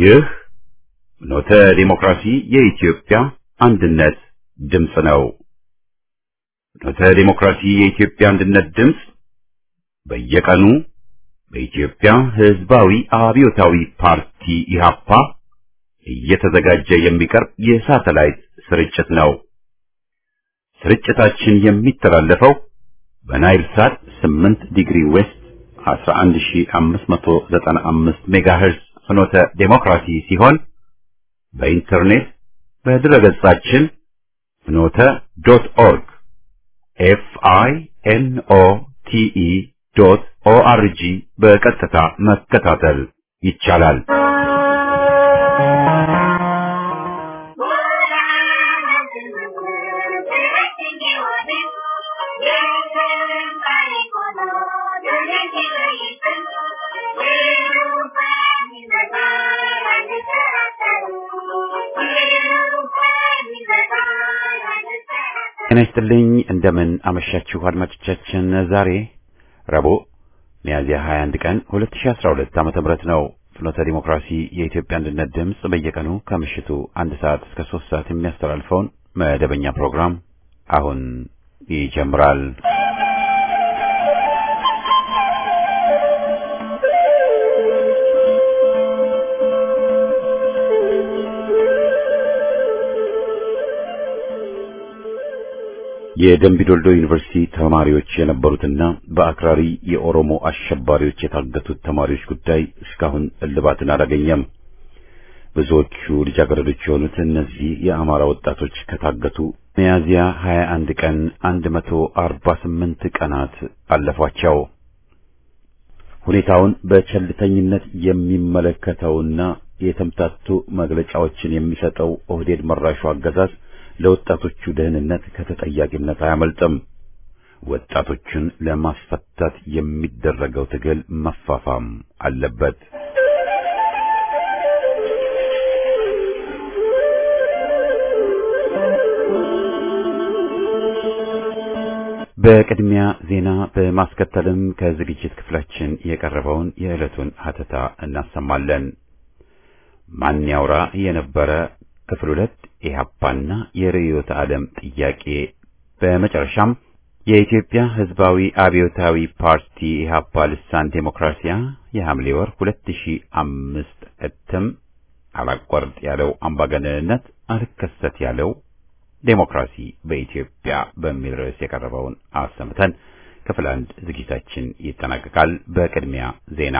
ይህ ኖተ ዲሞክራሲ የኢትዮጵያ አንድነት ድምፅ ነው። ኖተ ዲሞክራሲ የኢትዮጵያ አንድነት ድምፅ በየቀኑ በኢትዮጵያ ሕዝባዊ አብዮታዊ ፓርቲ ኢህአፓ እየተዘጋጀ የሚቀርብ የሳተላይት ስርጭት ነው። ስርጭታችን የሚተላለፈው በናይል ሳት 8 ዲግሪ ዌስት 11595 ሜጋሄርዝ ፍኖተ ዴሞክራሲ ሲሆን በኢንተርኔት በድረገጻችን ፍኖተ ዶት ኦርግ ኤፍ አይ ኤን ኦ ቲ ኢ ዶት ኦ አር ጂ በቀጥታ መከታተል ይቻላል። ጤና ይስጥልኝ እንደምን አመሻችሁ አድማጮቻችን። ዛሬ ረቡዕ ሚያዝያ 21 ቀን 2012 ዓመተ ምህረት ነው። ፍኖተ ዲሞክራሲ የኢትዮጵያ አንድነት ድምፅ በየቀኑ ከምሽቱ አንድ ሰዓት እስከ ሶስት ሰዓት የሚያስተላልፈውን መደበኛ ፕሮግራም አሁን ይጀምራል። የደምቢዶልዶ ዩኒቨርሲቲ ተማሪዎች የነበሩትና በአክራሪ የኦሮሞ አሸባሪዎች የታገቱት ተማሪዎች ጉዳይ እስካሁን እልባትን አላገኘም። ብዙዎቹ ልጃገረዶች የሆኑት እነዚህ የአማራ ወጣቶች ከታገቱ ሚያዝያ 21 ቀን 148 ቀናት አለፏቸው። ሁኔታውን በቸልተኝነት የሚመለከተውና የተምታቱ መግለጫዎችን የሚሰጠው ኦህዴድ መራሹ አገዛዝ ለወጣቶቹ ደህንነት ከተጠያቂነት አያመልጥም። ወጣቶቹን ለማስፈታት የሚደረገው ትግል መፋፋም አለበት። በቅድሚያ ዜና በማስከተልም ከዝግጅት ክፍላችን የቀረበውን የዕለቱን ሀተታ እናሰማለን። ማን ያውራ የነበረ ክፍል ሁለት ኢህአፓና የርዕዮተ ዓለም ጥያቄ፣ በመጨረሻም የኢትዮጵያ ሕዝባዊ አብዮታዊ ፓርቲ ኢህአፓ ልሳን ዴሞክራሲያ የሐምሌ ወር 2005 እትም አላቋርጥ ያለው አምባገነንነት አልከሰት ያለው ዴሞክራሲ በኢትዮጵያ በሚል ርዕስ የቀረበውን አሰምተን ክፍል አንድ ዝግጅታችን ይጠናቀቃል። በቅድሚያ ዜና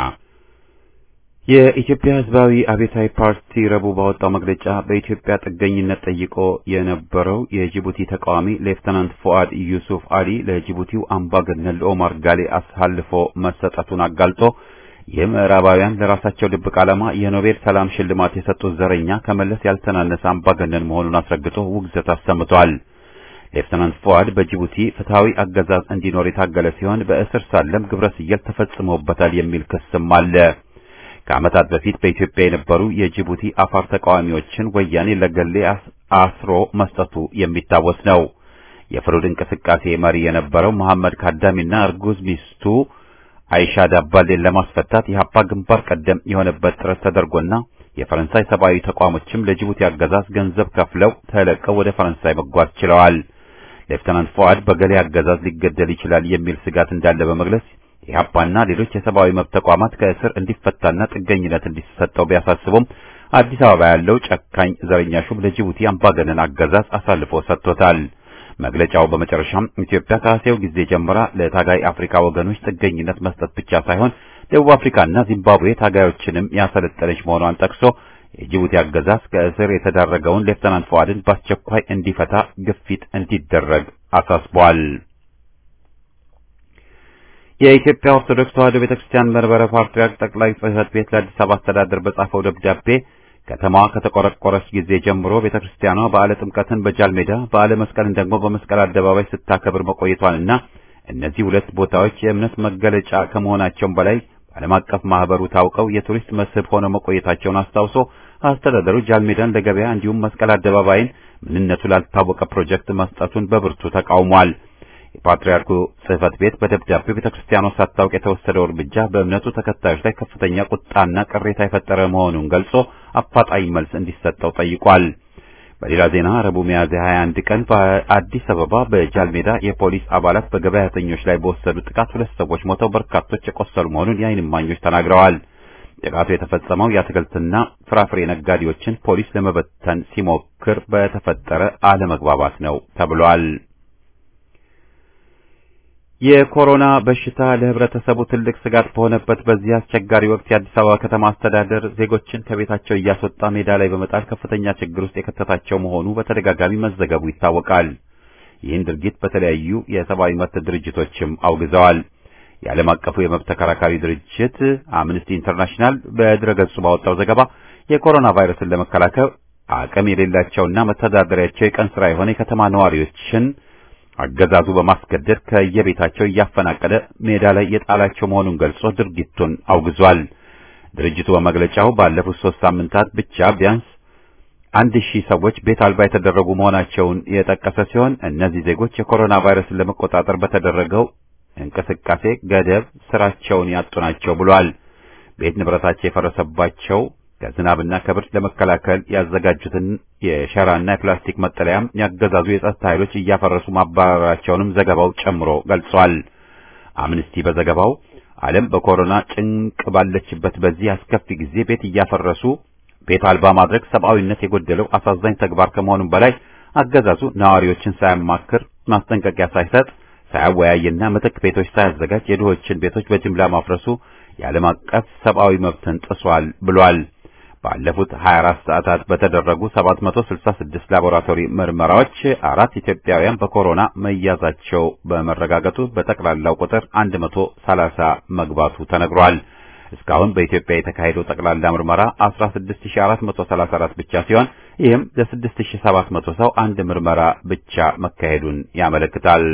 የኢትዮጵያ ሕዝባዊ አብዮታዊ ፓርቲ ረቡዕ ባወጣው መግለጫ በኢትዮጵያ ጥገኝነት ጠይቆ የነበረው የጅቡቲ ተቃዋሚ ሌፍተናንት ፉአድ ዩሱፍ አሊ ለጅቡቲው አምባገነን ለኦማር ጋሌ አሳልፎ መሰጠቱን አጋልጦ የምዕራባውያን ለራሳቸው ድብቅ ዓላማ የኖቤል ሰላም ሽልማት የሰጡት ዘረኛ ከመለስ ያልተናነሰ አምባገነን መሆኑን አስረግጦ ውግዘት አሰምቷል። ሌፍተናንት ፉአድ በጅቡቲ ፍትሐዊ አገዛዝ እንዲኖር የታገለ ሲሆን በእስር ሳለም ግብረ ሰዶም ተፈጽሞበታል የሚል ክስም አለ። ከዓመታት በፊት በኢትዮጵያ የነበሩ የጅቡቲ አፋር ተቃዋሚዎችን ወያኔ ለገሌ አስሮ መስጠቱ የሚታወስ ነው። የፍሩድ እንቅስቃሴ መሪ የነበረው መሐመድ ካዳሚና እርጉዝ ሚስቱ አይሻ ዳባሌን ለማስፈታት የሀፓ ግንባር ቀደም የሆነበት ጥረት ተደርጎና የፈረንሳይ ሰብአዊ ተቋሞችም ለጅቡቲ አገዛዝ ገንዘብ ከፍለው ተለቀው ወደ ፈረንሳይ መጓዝ ችለዋል። ሌፍተናንት ፉአድ በገሌ አገዛዝ ሊገደል ይችላል የሚል ስጋት እንዳለ በመግለጽ ኢህአፓና ሌሎች የሰብአዊ መብት ተቋማት ከእስር እንዲፈታና ጥገኝነት እንዲሰጠው ቢያሳስቡም አዲስ አበባ ያለው ጨካኝ ዘረኛ ሹም ለጅቡቲ አምባገነን አገዛዝ አሳልፎ ሰጥቶታል። መግለጫው በመጨረሻም ኢትዮጵያ ከአሴው ጊዜ ጀምራ ለታጋይ አፍሪካ ወገኖች ጥገኝነት መስጠት ብቻ ሳይሆን ደቡብ አፍሪካና ዚምባብዌ ታጋዮችንም ያሰለጠነች መሆኗን ጠቅሶ የጅቡቲ አገዛዝ ከእስር የተዳረገውን ሌፍተናንት ፉአድን በአስቸኳይ እንዲፈታ ግፊት እንዲደረግ አሳስቧል። የኢትዮጵያ ኦርቶዶክስ ተዋሕዶ ቤተክርስቲያን መንበረ ፓትርያርክ ጠቅላይ ጽሕፈት ቤት ለአዲስ አበባ አስተዳደር በጻፈው ደብዳቤ ከተማዋ ከተቆረቆረች ጊዜ ጀምሮ ቤተክርስቲያኗ በዓለ ጥምቀትን በጃል ሜዳ፣ በዓለ መስቀልን ደግሞ በመስቀል አደባባይ ስታከብር መቆየቷንና እነዚህ ሁለት ቦታዎች የእምነት መገለጫ ከመሆናቸውም በላይ በዓለም አቀፍ ማህበሩ ታውቀው የቱሪስት መስህብ ሆነው መቆየታቸውን አስታውሶ አስተዳደሩ ጃል ሜዳን ለገበያ እንዲሁም መስቀል አደባባይን ምንነቱ ላልታወቀ ፕሮጀክት መስጠቱን በብርቱ ተቃውሟል። የፓትርያርኩ ጽሕፈት ቤት በደብዳቤው ቤተ ክርስቲያኗ ሳታውቅ የተወሰደው እርምጃ በእምነቱ ተከታዮች ላይ ከፍተኛ ቁጣና ቅሬታ የፈጠረ መሆኑን ገልጾ አፋጣኝ መልስ እንዲሰጠው ጠይቋል። በሌላ ዜና ረቡዕ ሚያዝያ 21 ቀን በአዲስ አበባ በጃልሜዳ የፖሊስ አባላት በገበያተኞች ላይ በወሰዱት ጥቃት ሁለት ሰዎች ሞተው በርካቶች የቆሰሉ መሆኑን የዓይን እማኞች ተናግረዋል። ጥቃቱ የተፈጸመው የአትክልትና ፍራፍሬ ነጋዴዎችን ፖሊስ ለመበተን ሲሞክር በተፈጠረ አለመግባባት ነው ተብሏል። የኮሮና በሽታ ለሕብረተሰቡ ትልቅ ስጋት በሆነበት በዚህ አስቸጋሪ ወቅት የአዲስ አበባ ከተማ አስተዳደር ዜጎችን ከቤታቸው እያስወጣ ሜዳ ላይ በመጣል ከፍተኛ ችግር ውስጥ የከተታቸው መሆኑ በተደጋጋሚ መዘገቡ ይታወቃል። ይህን ድርጊት በተለያዩ የሰብአዊ መብት ድርጅቶችም አውግዘዋል። የዓለም አቀፉ የመብት ተከራካሪ ድርጅት አምነስቲ ኢንተርናሽናል በድረገጹ ባወጣው ዘገባ የኮሮና ቫይረስን ለመከላከል አቅም የሌላቸውና መተዳደሪያቸው የቀን ስራ የሆነ የከተማ ነዋሪዎችን አገዛዙ በማስገደድ ከየቤታቸው እያፈናቀለ ሜዳ ላይ የጣላቸው መሆኑን ገልጾ ድርጊቱን አውግዟል። ድርጅቱ በመግለጫው ባለፉት ሶስት ሳምንታት ብቻ ቢያንስ አንድ ሺህ ሰዎች ቤት አልባ የተደረጉ መሆናቸውን የጠቀሰ ሲሆን እነዚህ ዜጎች የኮሮና ቫይረስን ለመቆጣጠር በተደረገው እንቅስቃሴ ገደብ ስራቸውን ያጡ ናቸው ብሏል። ቤት ንብረታቸው የፈረሰባቸው ከዝናብና ከብርድ ለመከላከል ያዘጋጁትን የሸራና የፕላስቲክ መጠለያም ያገዛዙ የጸጥታ ኃይሎች እያፈረሱ ማባረራቸውንም ዘገባው ጨምሮ ገልጿል። አምነስቲ በዘገባው ዓለም በኮሮና ጭንቅ ባለችበት በዚህ አስከፊ ጊዜ ቤት እያፈረሱ ቤት አልባ ማድረግ ሰብአዊነት የጎደለው አሳዛኝ ተግባር ከመሆኑም በላይ አገዛዙ ነዋሪዎችን ሳያማክር ማስጠንቀቂያ ሳይሰጥ ሳያወያይና ምትክ ቤቶች ሳያዘጋጅ የድሆችን ቤቶች በጅምላ ማፍረሱ የዓለም አቀፍ ሰብአዊ መብትን ጥሷል ብሏል። ባለፉት 24 ሰዓታት በተደረጉ 766 ላቦራቶሪ ምርመራዎች አራት ኢትዮጵያውያን በኮሮና መያዛቸው በመረጋገጡ በጠቅላላው ቁጥር 130 መግባቱ ተነግሯል። እስካሁን በኢትዮጵያ የተካሄደው ጠቅላላ ምርመራ 16434 ብቻ ሲሆን ይህም ለ6700 ሰው አንድ ምርመራ ብቻ መካሄዱን ያመለክታል።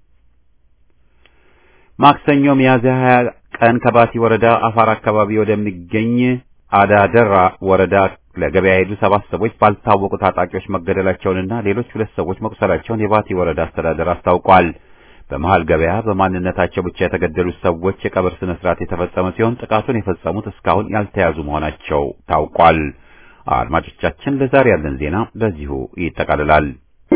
ማክሰኞ ሚያዝያ 20 ቀን ከባቲ ወረዳ አፋር አካባቢ ወደሚገኝ አዳደራ ወረዳ ለገበያ የሄዱ ሰባት ሰዎች ባልታወቁ ታጣቂዎች መገደላቸውንና ሌሎች ሁለት ሰዎች መቁሰላቸውን የባቲ ወረዳ አስተዳደር አስታውቋል። በመሃል ገበያ በማንነታቸው ብቻ የተገደሉት ሰዎች የቀብር ስነ ስርዓት የተፈጸመ ሲሆን ጥቃቱን የፈጸሙት እስካሁን ያልተያዙ መሆናቸው ታውቋል። አድማጮቻችን፣ ለዛሬ ያለን ዜና በዚሁ ይጠቃልላል።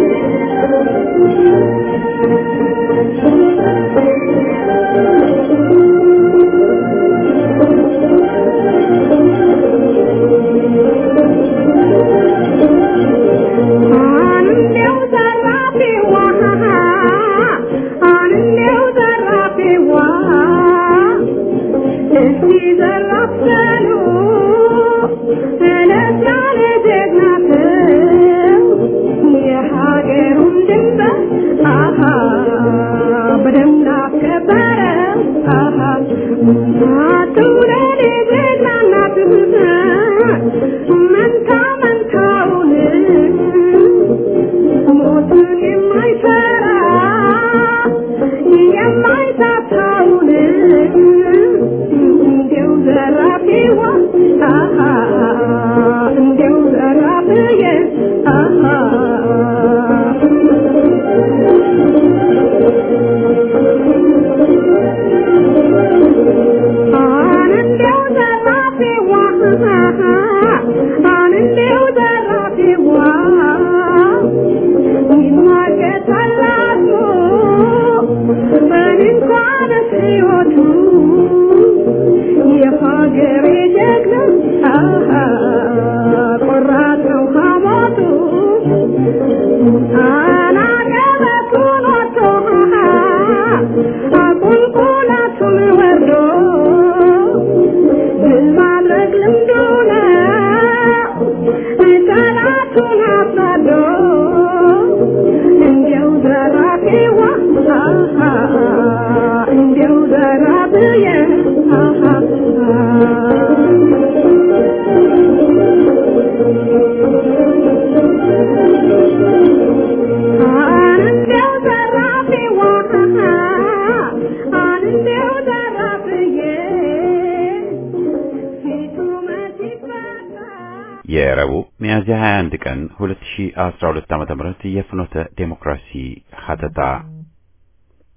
የረቡዕ ሚያዝያ 21 ቀን 2012 ዓ.ም የፍኖተ ዴሞክራሲ ሀተታ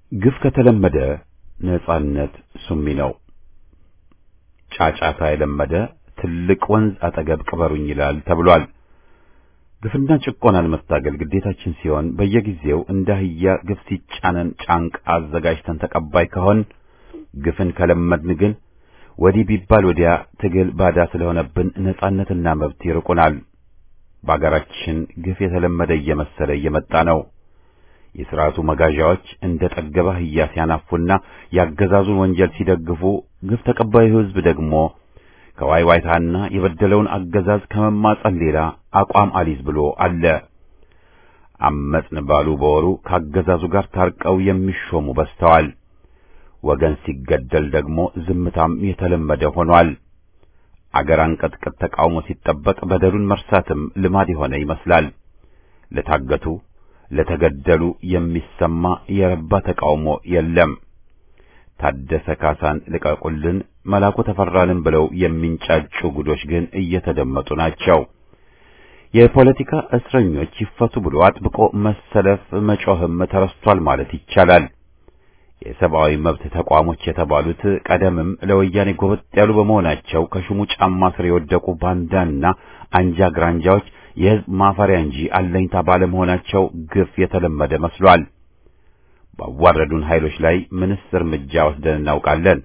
ግፍ ከተለመደ ነጻነት ሱሚ ነው። ጫጫታ የለመደ ትልቅ ወንዝ አጠገብ ቅበሩኝ ይላል ተብሏል። ግፍና ጭቆናን መታገል ግዴታችን ሲሆን በየጊዜው እንደ አህያ ግፍ ሲጫነን ጫንቃ አዘጋጅተን ተቀባይ ከሆን ግፍን ከለመድን ግን ወዲህ ቢባል ወዲያ ትግል ባዳ ስለሆነብን ነጻነትና መብት ይርቁናል። በአገራችን ግፍ የተለመደ እየመሰለ እየመጣ ነው። የሥርዓቱ መጋዣዎች እንደ ጠገበ አህያ ሲያናፉና ያገዛዙን ወንጀል ሲደግፉ፣ ግፍ ተቀባዩ ሕዝብ ደግሞ ከዋይዋይታና የበደለውን አገዛዝ ከመማጸን ሌላ አቋም አሊዝ ብሎ አለ። አመጽን ባሉ በወሩ ከአገዛዙ ጋር ታርቀው የሚሾሙ በዝተዋል። ወገን ሲገደል ደግሞ ዝምታም የተለመደ ሆኗል። አገር አንቀጥቅጥ ተቃውሞ ሲጠበቅ በደሉን መርሳትም ልማድ የሆነ ይመስላል። ለታገቱ ለተገደሉ የሚሰማ የረባ ተቃውሞ የለም። ታደሰ ካሳን ልቀቁልን፣ መላኩ ተፈራልን ብለው የሚንጫጩ ጉዶች ግን እየተደመጡ ናቸው። የፖለቲካ እስረኞች ይፈቱ ብሎ አጥብቆ መሰለፍ መጮህም ተረስቷል ማለት ይቻላል። የሰብአዊ መብት ተቋሞች የተባሉት ቀደምም ለወያኔ ጎበጥ ያሉ በመሆናቸው ከሹሙ ጫማ ስር የወደቁ ባንዳና አንጃ ግራንጃዎች የሕዝብ ማፈሪያ እንጂ አለኝታ ባለመሆናቸው ግፍ የተለመደ መስሏል። ባዋረዱን ኃይሎች ላይ ምንስ እርምጃ ወስደን እናውቃለን?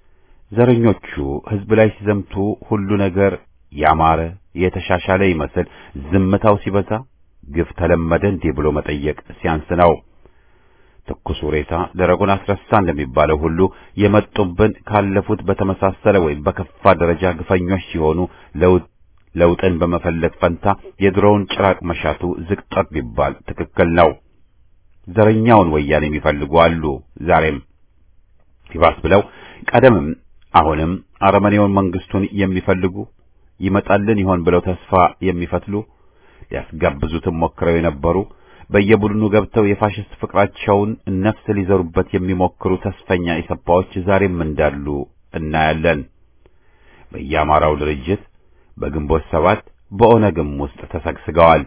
ዘረኞቹ ሕዝብ ላይ ሲዘምቱ ሁሉ ነገር ያማረ የተሻሻለ ይመስል ዝምታው ሲበዛ ግፍ ተለመደ እንዲህ ብሎ መጠየቅ ሲያንስ ነው። ትኩሱ ሬሳ ደረቁን አስረሳ እንደሚባለው ሁሉ የመጡብን ካለፉት በተመሳሰለ ወይም በከፋ ደረጃ ግፈኞች ሲሆኑ ለውጥ ለውጥን በመፈለግ ፈንታ የድሮውን ጭራቅ መሻቱ ዝቅጠት ቢባል ትክክል ነው። ዘረኛውን ወያኔ የሚፈልጉ አሉ። ዛሬም ይባስ ብለው ቀደምም አሁንም አረመኔውን መንግስቱን የሚፈልጉ ይመጣልን ይሆን ብለው ተስፋ የሚፈትሉ ሊያስጋብዙትም ሞክረው የነበሩ በየቡድኑ ገብተው የፋሽስት ፍቅራቸውን ነፍስ ሊዘሩበት የሚሞክሩ ተስፈኛ ኢሰፓዎች ዛሬም እንዳሉ እናያለን። በየአማራው ድርጅት በግንቦት ሰባት በኦነግም ውስጥ ተሰግስገዋል።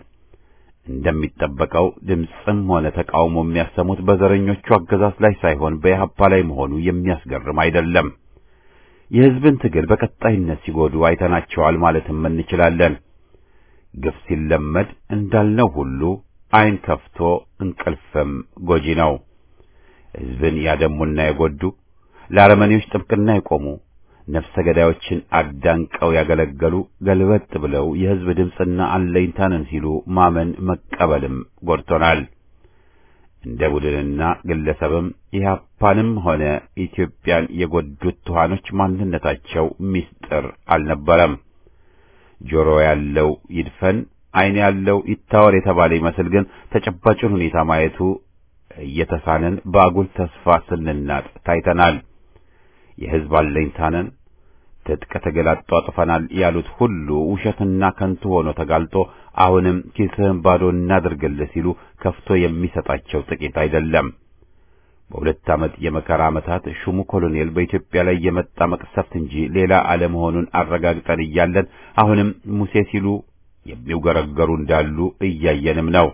እንደሚጠበቀው ድምፅም ሆነ ተቃውሞ የሚያሰሙት በዘረኞቹ አገዛዝ ላይ ሳይሆን በኢህአፓ ላይ መሆኑ የሚያስገርም አይደለም። የሕዝብን ትግል በቀጣይነት ሲጎዱ አይተናቸዋል ማለትም እንችላለን። ግፍ ሲለመድ እንዳልነው ሁሉ ዓይን ከፍቶ እንቅልፍም ጎጂ ነው። ሕዝብን ያደሙና የጎዱ ለአረመኔዎች ጥብቅና የቆሙ ነፍሰ ገዳዮችን አዳንቀው ያገለገሉ ገልበጥ ብለው የሕዝብ ድምፅና አለኝታንን ሲሉ ማመን መቀበልም ጎድቶናል። እንደ ቡድንና ግለሰብም ኢህአፓንም ሆነ ኢትዮጵያን የጎዱት ትኋኖች ማንነታቸው ምስጢር አልነበረም። ጆሮ ያለው ይድፈን፣ ዓይን ያለው ይታወር የተባለ ይመስል ግን ተጨባጩን ሁኔታ ማየቱ እየተሳነን በአጉል ተስፋ ስንናጥ ታይተናል። የሕዝብ አለኝታነን ትጥቅ ትግል አጧጥፈናል ያሉት ሁሉ ውሸትና ከንቱ ሆኖ ተጋልጦ አሁንም ኪስህን ባዶ እናድርግልህ ሲሉ ከፍቶ የሚሰጣቸው ጥቂት አይደለም። በሁለት ዓመት የመከራ ዓመታት ሹሙ ኮሎኔል በኢትዮጵያ ላይ የመጣ መቅሰፍት እንጂ ሌላ አለመሆኑን አረጋግጠን እያለን አሁንም ሙሴ ሲሉ የሚውገረገሩ እንዳሉ እያየንም ነው።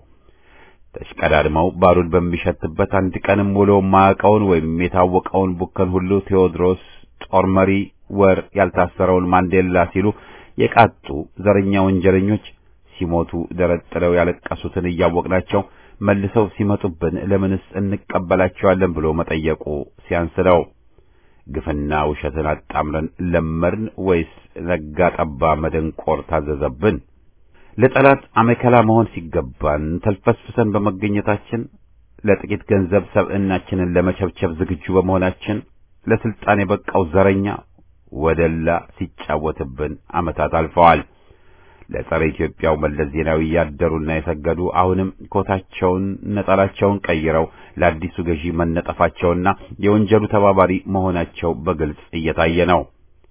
ተሽቀዳድመው ባሩድ በሚሸትበት አንድ ቀንም ውሎ ማያውቀውን ወይም የታወቀውን ቡከን ሁሉ ቴዎድሮስ ጦር መሪ ወር ያልታሰረውን ማንዴላ ሲሉ የቃጡ ዘረኛ ወንጀለኞች ሲሞቱ ደረት ጥለው ያለቀሱትን እያወቅናቸው መልሰው ሲመጡብን ለምንስ እንቀበላቸዋለን ብሎ መጠየቁ ሲያንስ ነው። ግፍና ውሸትን አጣምረን ለመርን ወይስ ነጋ ጠባ መደንቆር ታዘዘብን? ለጠላት አመከላ መሆን ሲገባን ተልፈስፍሰን በመገኘታችን ለጥቂት ገንዘብ ሰብዕናችንን ለመቸብቸብ ዝግጁ በመሆናችን ለስልጣን የበቃው ዘረኛ ወደላ ሲጫወትብን ዓመታት አልፈዋል። ለጸረ ኢትዮጵያው መለስ ዜናዊ ያደሩና የሰገዱ አሁንም ኮታቸውን ነጠላቸውን ቀይረው ለአዲሱ ገዢ መነጠፋቸውና የወንጀሉ ተባባሪ መሆናቸው በግልጽ እየታየ ነው።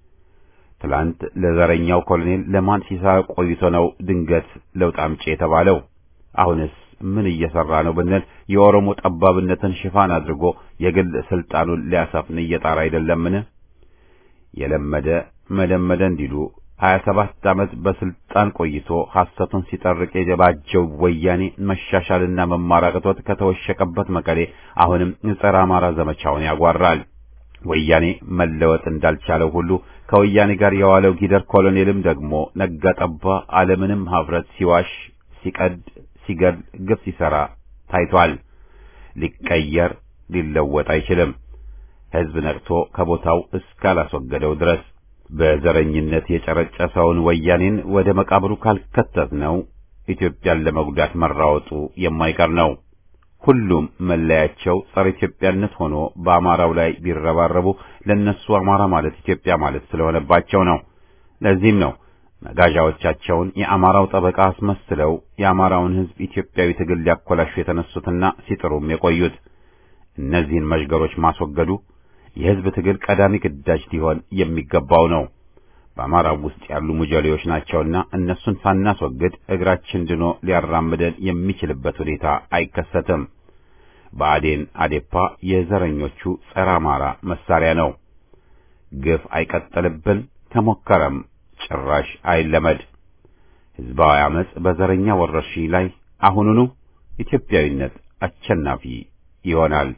ትላንት ለዘረኛው ኮሎኔል ለማን ሲሰራ ቆይቶ ነው ድንገት ለውጥ አምጪ የተባለው? አሁንስ ምን እየሰራ ነው ብንል የኦሮሞ ጠባብነትን ሽፋን አድርጎ የግል ስልጣኑን ሊያሰፍን እየጣራ አይደለምን? የለመደ መለመደ እንዲሉ 27 ዓመት በስልጣን ቆይቶ ሐሰቱን ሲጠርቅ የጀባጀው ወያኔ መሻሻልና መማር አቅቶት ከተወሸቀበት መቀሌ አሁንም ጸረ አማራ ዘመቻውን ያጓራል። ወያኔ መለወጥ እንዳልቻለው ሁሉ ከወያኔ ጋር የዋለው ጊደር ኮሎኔልም ደግሞ ነጋ ጠባ ዓለምንም ሀፍረት ሲዋሽ፣ ሲቀድ፣ ሲገል፣ ግፍ ሲሰራ ታይቷል። ሊቀየር ሊለወጥ አይችልም። ሕዝብ ነቅቶ ከቦታው እስካላስወገደው ድረስ በዘረኝነት የጨረጨሰውን ወያኔን ወደ መቃብሩ ካልከተት ነው ኢትዮጵያን ለመጉዳት መራወጡ የማይቀር ነው። ሁሉም መለያቸው ጸረ ኢትዮጵያነት ሆኖ በአማራው ላይ ቢረባረቡ ለነሱ አማራ ማለት ኢትዮጵያ ማለት ስለሆነባቸው ነው። ለዚህም ነው መጋዣዎቻቸውን የአማራው ጠበቃ አስመስለው የአማራውን ሕዝብ ኢትዮጵያዊ ትግል ሊያኮላሹ የተነሱትና ሲጥሩም የቆዩት። እነዚህን መዥገሮች ማስወገዱ የሕዝብ ትግል ቀዳሚ ግዳጅ ሊሆን የሚገባው ነው። በአማራው ውስጥ ያሉ ሙጀሌዎች ናቸውና እነሱን ሳናስወግድ እግራችን ድኖ ሊያራምደን የሚችልበት ሁኔታ አይከሰትም። ብአዴን አዴፓ የዘረኞቹ ጸረ አማራ መሳሪያ ነው። ግፍ አይቀጥልብን፣ ከሞከረም ጭራሽ አይለመድ። ሕዝባዊ አመጽ በዘረኛ ወረርሽኝ ላይ አሁኑኑ ኢትዮጵያዊነት አሸናፊ ይሆናል።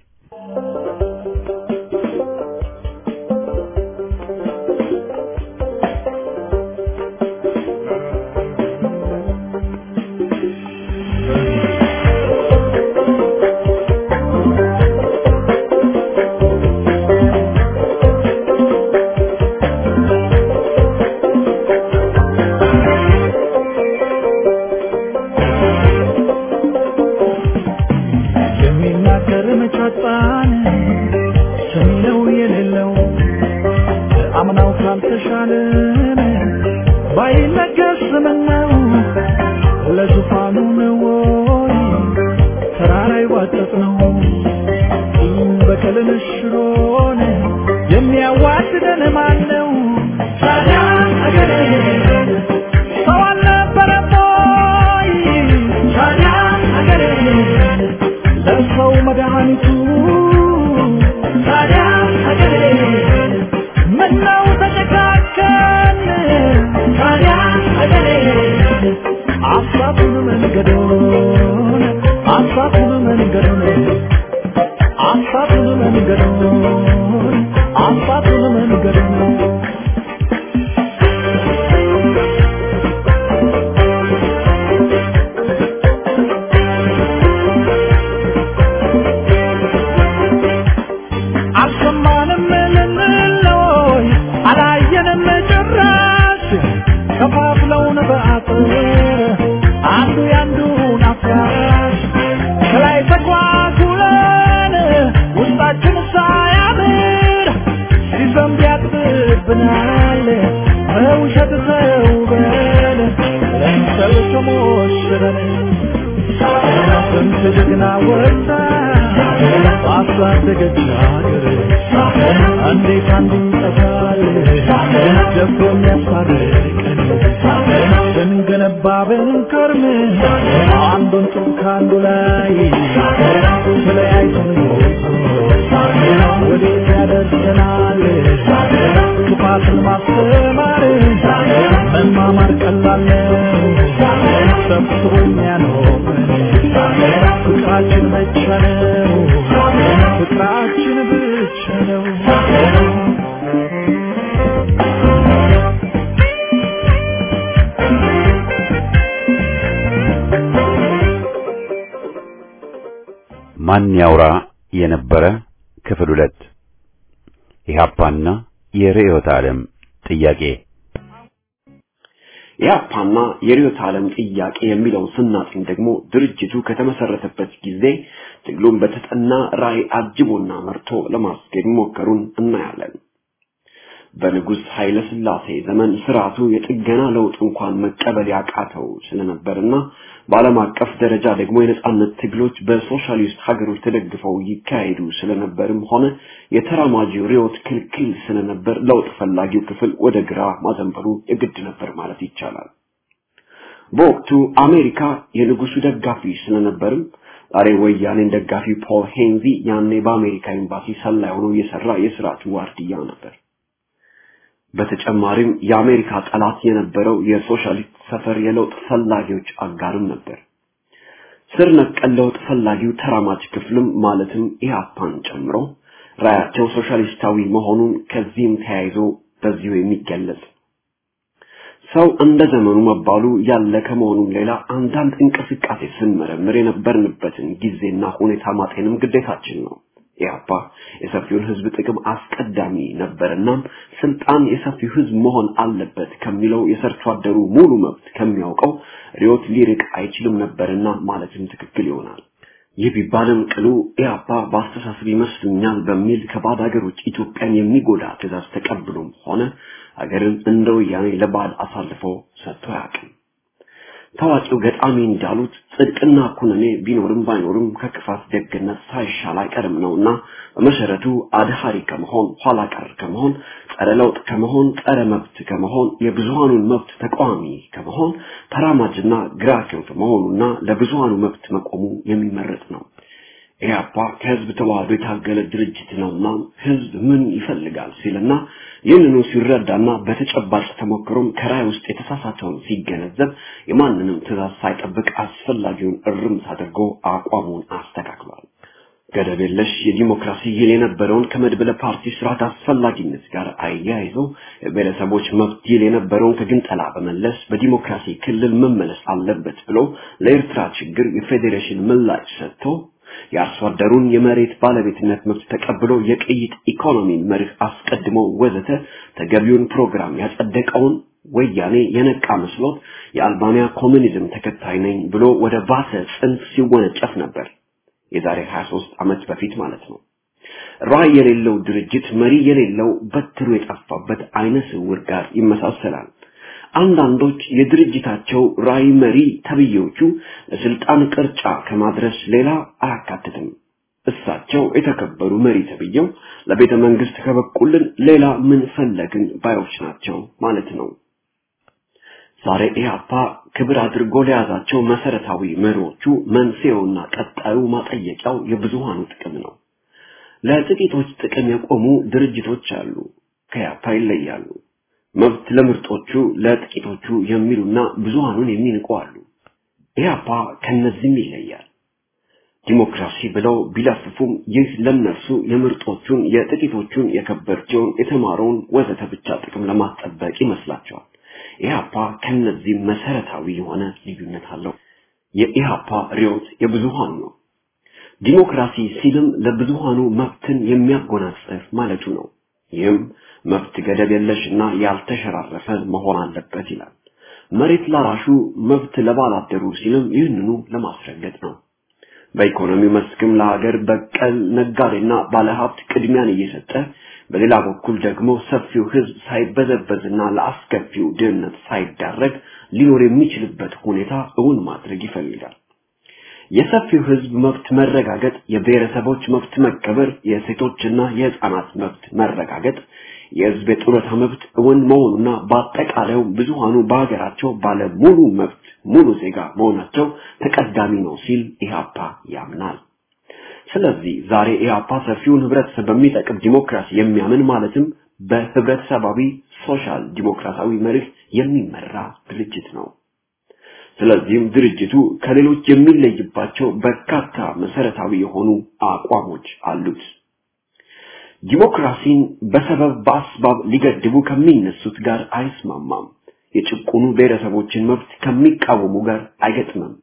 የሚናገር መቻጣን ሰሚነው የሌለው አምናው ካልተሻለን ባይነገር ስምነው ለዙፋኑ ነው ወይ ተራራ ይዋጠጥ ነው በቀልን ሽሮን የሚያዋድደን ማን ነው? ታዲያ አገሬ ሰው አልነበረም ወይ? ታዲያ አገሬ ለሰው መድኃኒቱ ታዲያ ሀገሬ ምነው ተጨካከን ታዲያ ሀገሬ አሳቱን መንገዶን አሳቱን መንገዶን አሳቱን መንገዶን አሳቱን መንገዶን አልሰማንም ልንለይ አላየንም ጭራሽ ከፋፍለውን በአጥር አንዱ ያንዱን አፍራሽ ከላይ ተጓጉለን ውስጣችን ሳያምር ሲዘንብ ያጥብብናል በውሸት ተውበን ለምሰል ተሞሽረን ስንት ጀግና ወጣ ባሳደገች ሀገር እንዴት አንዱ ይጠፋል ደፍሮ የሚያስታርቀን ስንገነባ ብንከርም አንዱን ጡብ ከአንዱ ላይ ተለያይተን ወዴት ያደርሰናል ክፋትን ማስተማር መማማር ቀላል ነው ሰብስቦ የሚያኖረን ፍቅራችን ብቻ ነው ፍቅራችን ብቻ ነው ማን ያውራ የነበረ ክፍል ሁለት ኢህአፓና የርዕዮተ ዓለም ጥያቄ ኢህአፓና የርዕዮተ ዓለም ጥያቄ የሚለውን ስናጥኝ ደግሞ ድርጅቱ ከተመሰረተበት ጊዜ ትግሉን በተጠና ራዕይ አጅቦና መርቶ ለማስኬድ መሞከሩን እናያለን። በንጉሥ ኃይለ ሥላሴ ዘመን ስርዓቱ የጥገና ለውጥ እንኳን መቀበል ያቃተው ስለነበርና በዓለም አቀፍ ደረጃ ደግሞ የነጻነት ትግሎች በሶሻሊስት ሀገሮች ተደግፈው ይካሄዱ ስለነበርም ሆነ የተራማጂው ርዕዮት ክልክል ስለነበር ለውጥ ፈላጊው ክፍል ወደ ግራ ማዘንበሉ የግድ ነበር ማለት ይቻላል። በወቅቱ አሜሪካ የንጉሱ ደጋፊ ስለነበርም ዛሬ ወያኔን ደጋፊ ፖል ሄንዚ ያኔ በአሜሪካ ኤምባሲ ሰላይ ሆኖ እየሰራ የስርዓቱ ዋርድያ ነበር። በተጨማሪም የአሜሪካ ጠላት የነበረው የሶሻሊስት ሰፈር የለውጥ ፈላጊዎች አጋርም ነበር። ስር ነቀል ለውጥ ፈላጊው ተራማጅ ክፍልም ማለትም ኢህአፓን ጨምሮ ራያቸው ሶሻሊስታዊ መሆኑን ከዚህም ተያይዞ በዚሁ የሚገለጽ ሰው እንደ ዘመኑ መባሉ ያለ ከመሆኑም ሌላ አንዳንድ እንቅስቃሴ ስንመረምር የነበርንበትን ጊዜና ሁኔታ ማጤንም ግዴታችን ነው። ኢህአፓ የሰፊውን ህዝብ ጥቅም አስቀዳሚ ነበርና ስልጣን የሰፊው ህዝብ መሆን አለበት ከሚለው የሰርቶ አደሩ ሙሉ መብት ከሚያውቀው ሪዮት ሊርቅ አይችልም ነበርና ማለትም ትክክል ይሆናል። ይህ ቢባልም ቅሉ ኢህአፓ በአስተሳሰብ ይመስሉኛል በሚል ከባዕድ ሀገሮች ኢትዮጵያን የሚጎዳ ትእዛዝ ተቀብሎም ሆነ ሀገርን እንደ ወያኔ ለባዕድ አሳልፎ ሰጥቶ አያውቅም። ታዋቂው ገጣሚ እንዳሉት ጽድቅና ኩነኔ ቢኖርም ባይኖርም ከክፋት ደግነት ሳይሻል አይቀርም ነውና በመሰረቱ አድሃሪ ከመሆን ኋላ ቀር ከመሆን ጸረ ለውጥ ከመሆን ጸረ መብት ከመሆን የብዙሃኑን መብት ተቃዋሚ ከመሆን ተራማጅና ግራ ክንፍ መሆኑና ለብዙሃኑ መብት መቆሙ የሚመረጥ ነው። ኢህአፓ ከህዝብ ተዋህዶ የታገለ ድርጅት ነውና ህዝብ ምን ይፈልጋል ሲልና ይህንኑ ሲረዳና በተጨባጭ ተሞክሮም ከራይ ውስጥ የተሳሳተውን ሲገነዘብ የማንንም ትእዛዝ ሳይጠብቅ አስፈላጊውን እርምት አድርጎ አቋሙን አስተካክሏል። ገደብ የለሽ የዲሞክራሲ ይል የነበረውን ከመድበለ ፓርቲ ስርዓት አስፈላጊነት ጋር አያይዞ የብሔረሰቦች መብት ይል የነበረውን ከግንጠላ በመለስ በዲሞክራሲ ክልል መመለስ አለበት ብሎ ለኤርትራ ችግር የፌዴሬሽን ምላሽ ሰጥቶ የአርሶ አደሩን የመሬት ባለቤትነት መብት ተቀብሎ የቅይጥ ኢኮኖሚን መርህ አስቀድሞ ወዘተ ተገቢውን ፕሮግራም ያጸደቀውን ወያኔ የነቃ መስሎት የአልባንያ ኮሙኒዝም ተከታይ ነኝ ብሎ ወደ ባሰ ጽንፍ ሲወነጨፍ ነበር። የዛሬ 23 ዓመት በፊት ማለት ነው። ራዕይ የሌለው ድርጅት መሪ የሌለው በትሩ የጠፋበት አይነ ስውር ጋር ይመሳሰላል። አንዳንዶች የድርጅታቸው ራዕይ መሪ ተብዬዎቹ ለስልጣን ቅርጫ ከማድረስ ሌላ አያካትትም። እሳቸው የተከበሩ መሪ ተብዬው ለቤተ መንግስት ከበቁልን ሌላ ምን ፈለግን ባዮች ናቸው ማለት ነው። ዛሬ ኢህአፓ ክብር አድርጎ ለያዛቸው መሰረታዊ መሪዎቹ መንስኤውና ቀጣዩ ማጠየቂያው የብዙሃኑ ጥቅም ነው። ለጥቂቶች ጥቅም የቆሙ ድርጅቶች አሉ፣ ከኢህአፓ ይለያሉ። መብት ለምርጦቹ ለጥቂቶቹ የሚሉና ብዙሃኑን የሚንቁ አሉ። ኢህአፓ ከነዚህም ይለያል። ዲሞክራሲ ብለው ቢለፍፉም ይህ ለነርሱ የምርጦቹን የጥቂቶቹን የከበርቸውን የተማረውን ወዘተ ብቻ ጥቅም ለማስጠበቅ ይመስላቸዋል። ኢህአፓ ከነዚህ መሰረታዊ የሆነ ልዩነት አለው። የኢህአፓ ርዕዮት የብዙሃኑ ነው። ዲሞክራሲ ሲልም ለብዙሃኑ መብትን የሚያጎናጽፍ ማለቱ ነው። ይህም መብት ገደብ የለሽና ያልተሸራረፈ መሆን አለበት ይላል። መሬት ላራሹ መብት ለባላደሩ ሲልም ይህንኑ ለማስረገጥ ነው። በኢኮኖሚ መስክም ለሀገር በቀል ነጋዴና ባለሀብት ቅድሚያን እየሰጠ በሌላ በኩል ደግሞ ሰፊው ህዝብ ሳይበዘበዝና ለአስከፊው ድህነት ሳይዳረግ ሊኖር የሚችልበት ሁኔታ እውን ማድረግ ይፈልጋል። የሰፊው ህዝብ መብት መረጋገጥ፣ የብሔረሰቦች መብት መከበር፣ የሴቶችና የህፃናት መብት መረጋገጥ፣ የህዝብ የጡረታ መብት እውን መሆኑና በአጠቃላዩ ብዙሃኑ በሀገራቸው ባለ ሙሉ መብት ሙሉ ዜጋ መሆናቸው ተቀዳሚ ነው ሲል ኢህአፓ ያምናል። ስለዚህ ዛሬ ኢህአፓ ሰፊውን ህብረተሰብ በሚጠቅም ዲሞክራሲ የሚያምን ማለትም በህብረተሰባዊ ሶሻል ዲሞክራሲያዊ መርህ የሚመራ ድርጅት ነው። ስለዚህም ድርጅቱ ከሌሎች የሚለይባቸው በርካታ መሰረታዊ የሆኑ አቋሞች አሉት። ዲሞክራሲን በሰበብ በአስባብ ሊገድቡ ከሚነሱት ጋር አይስማማም። የጭቁኑ ብሔረሰቦችን መብት ከሚቃወሙ ጋር አይገጥምም።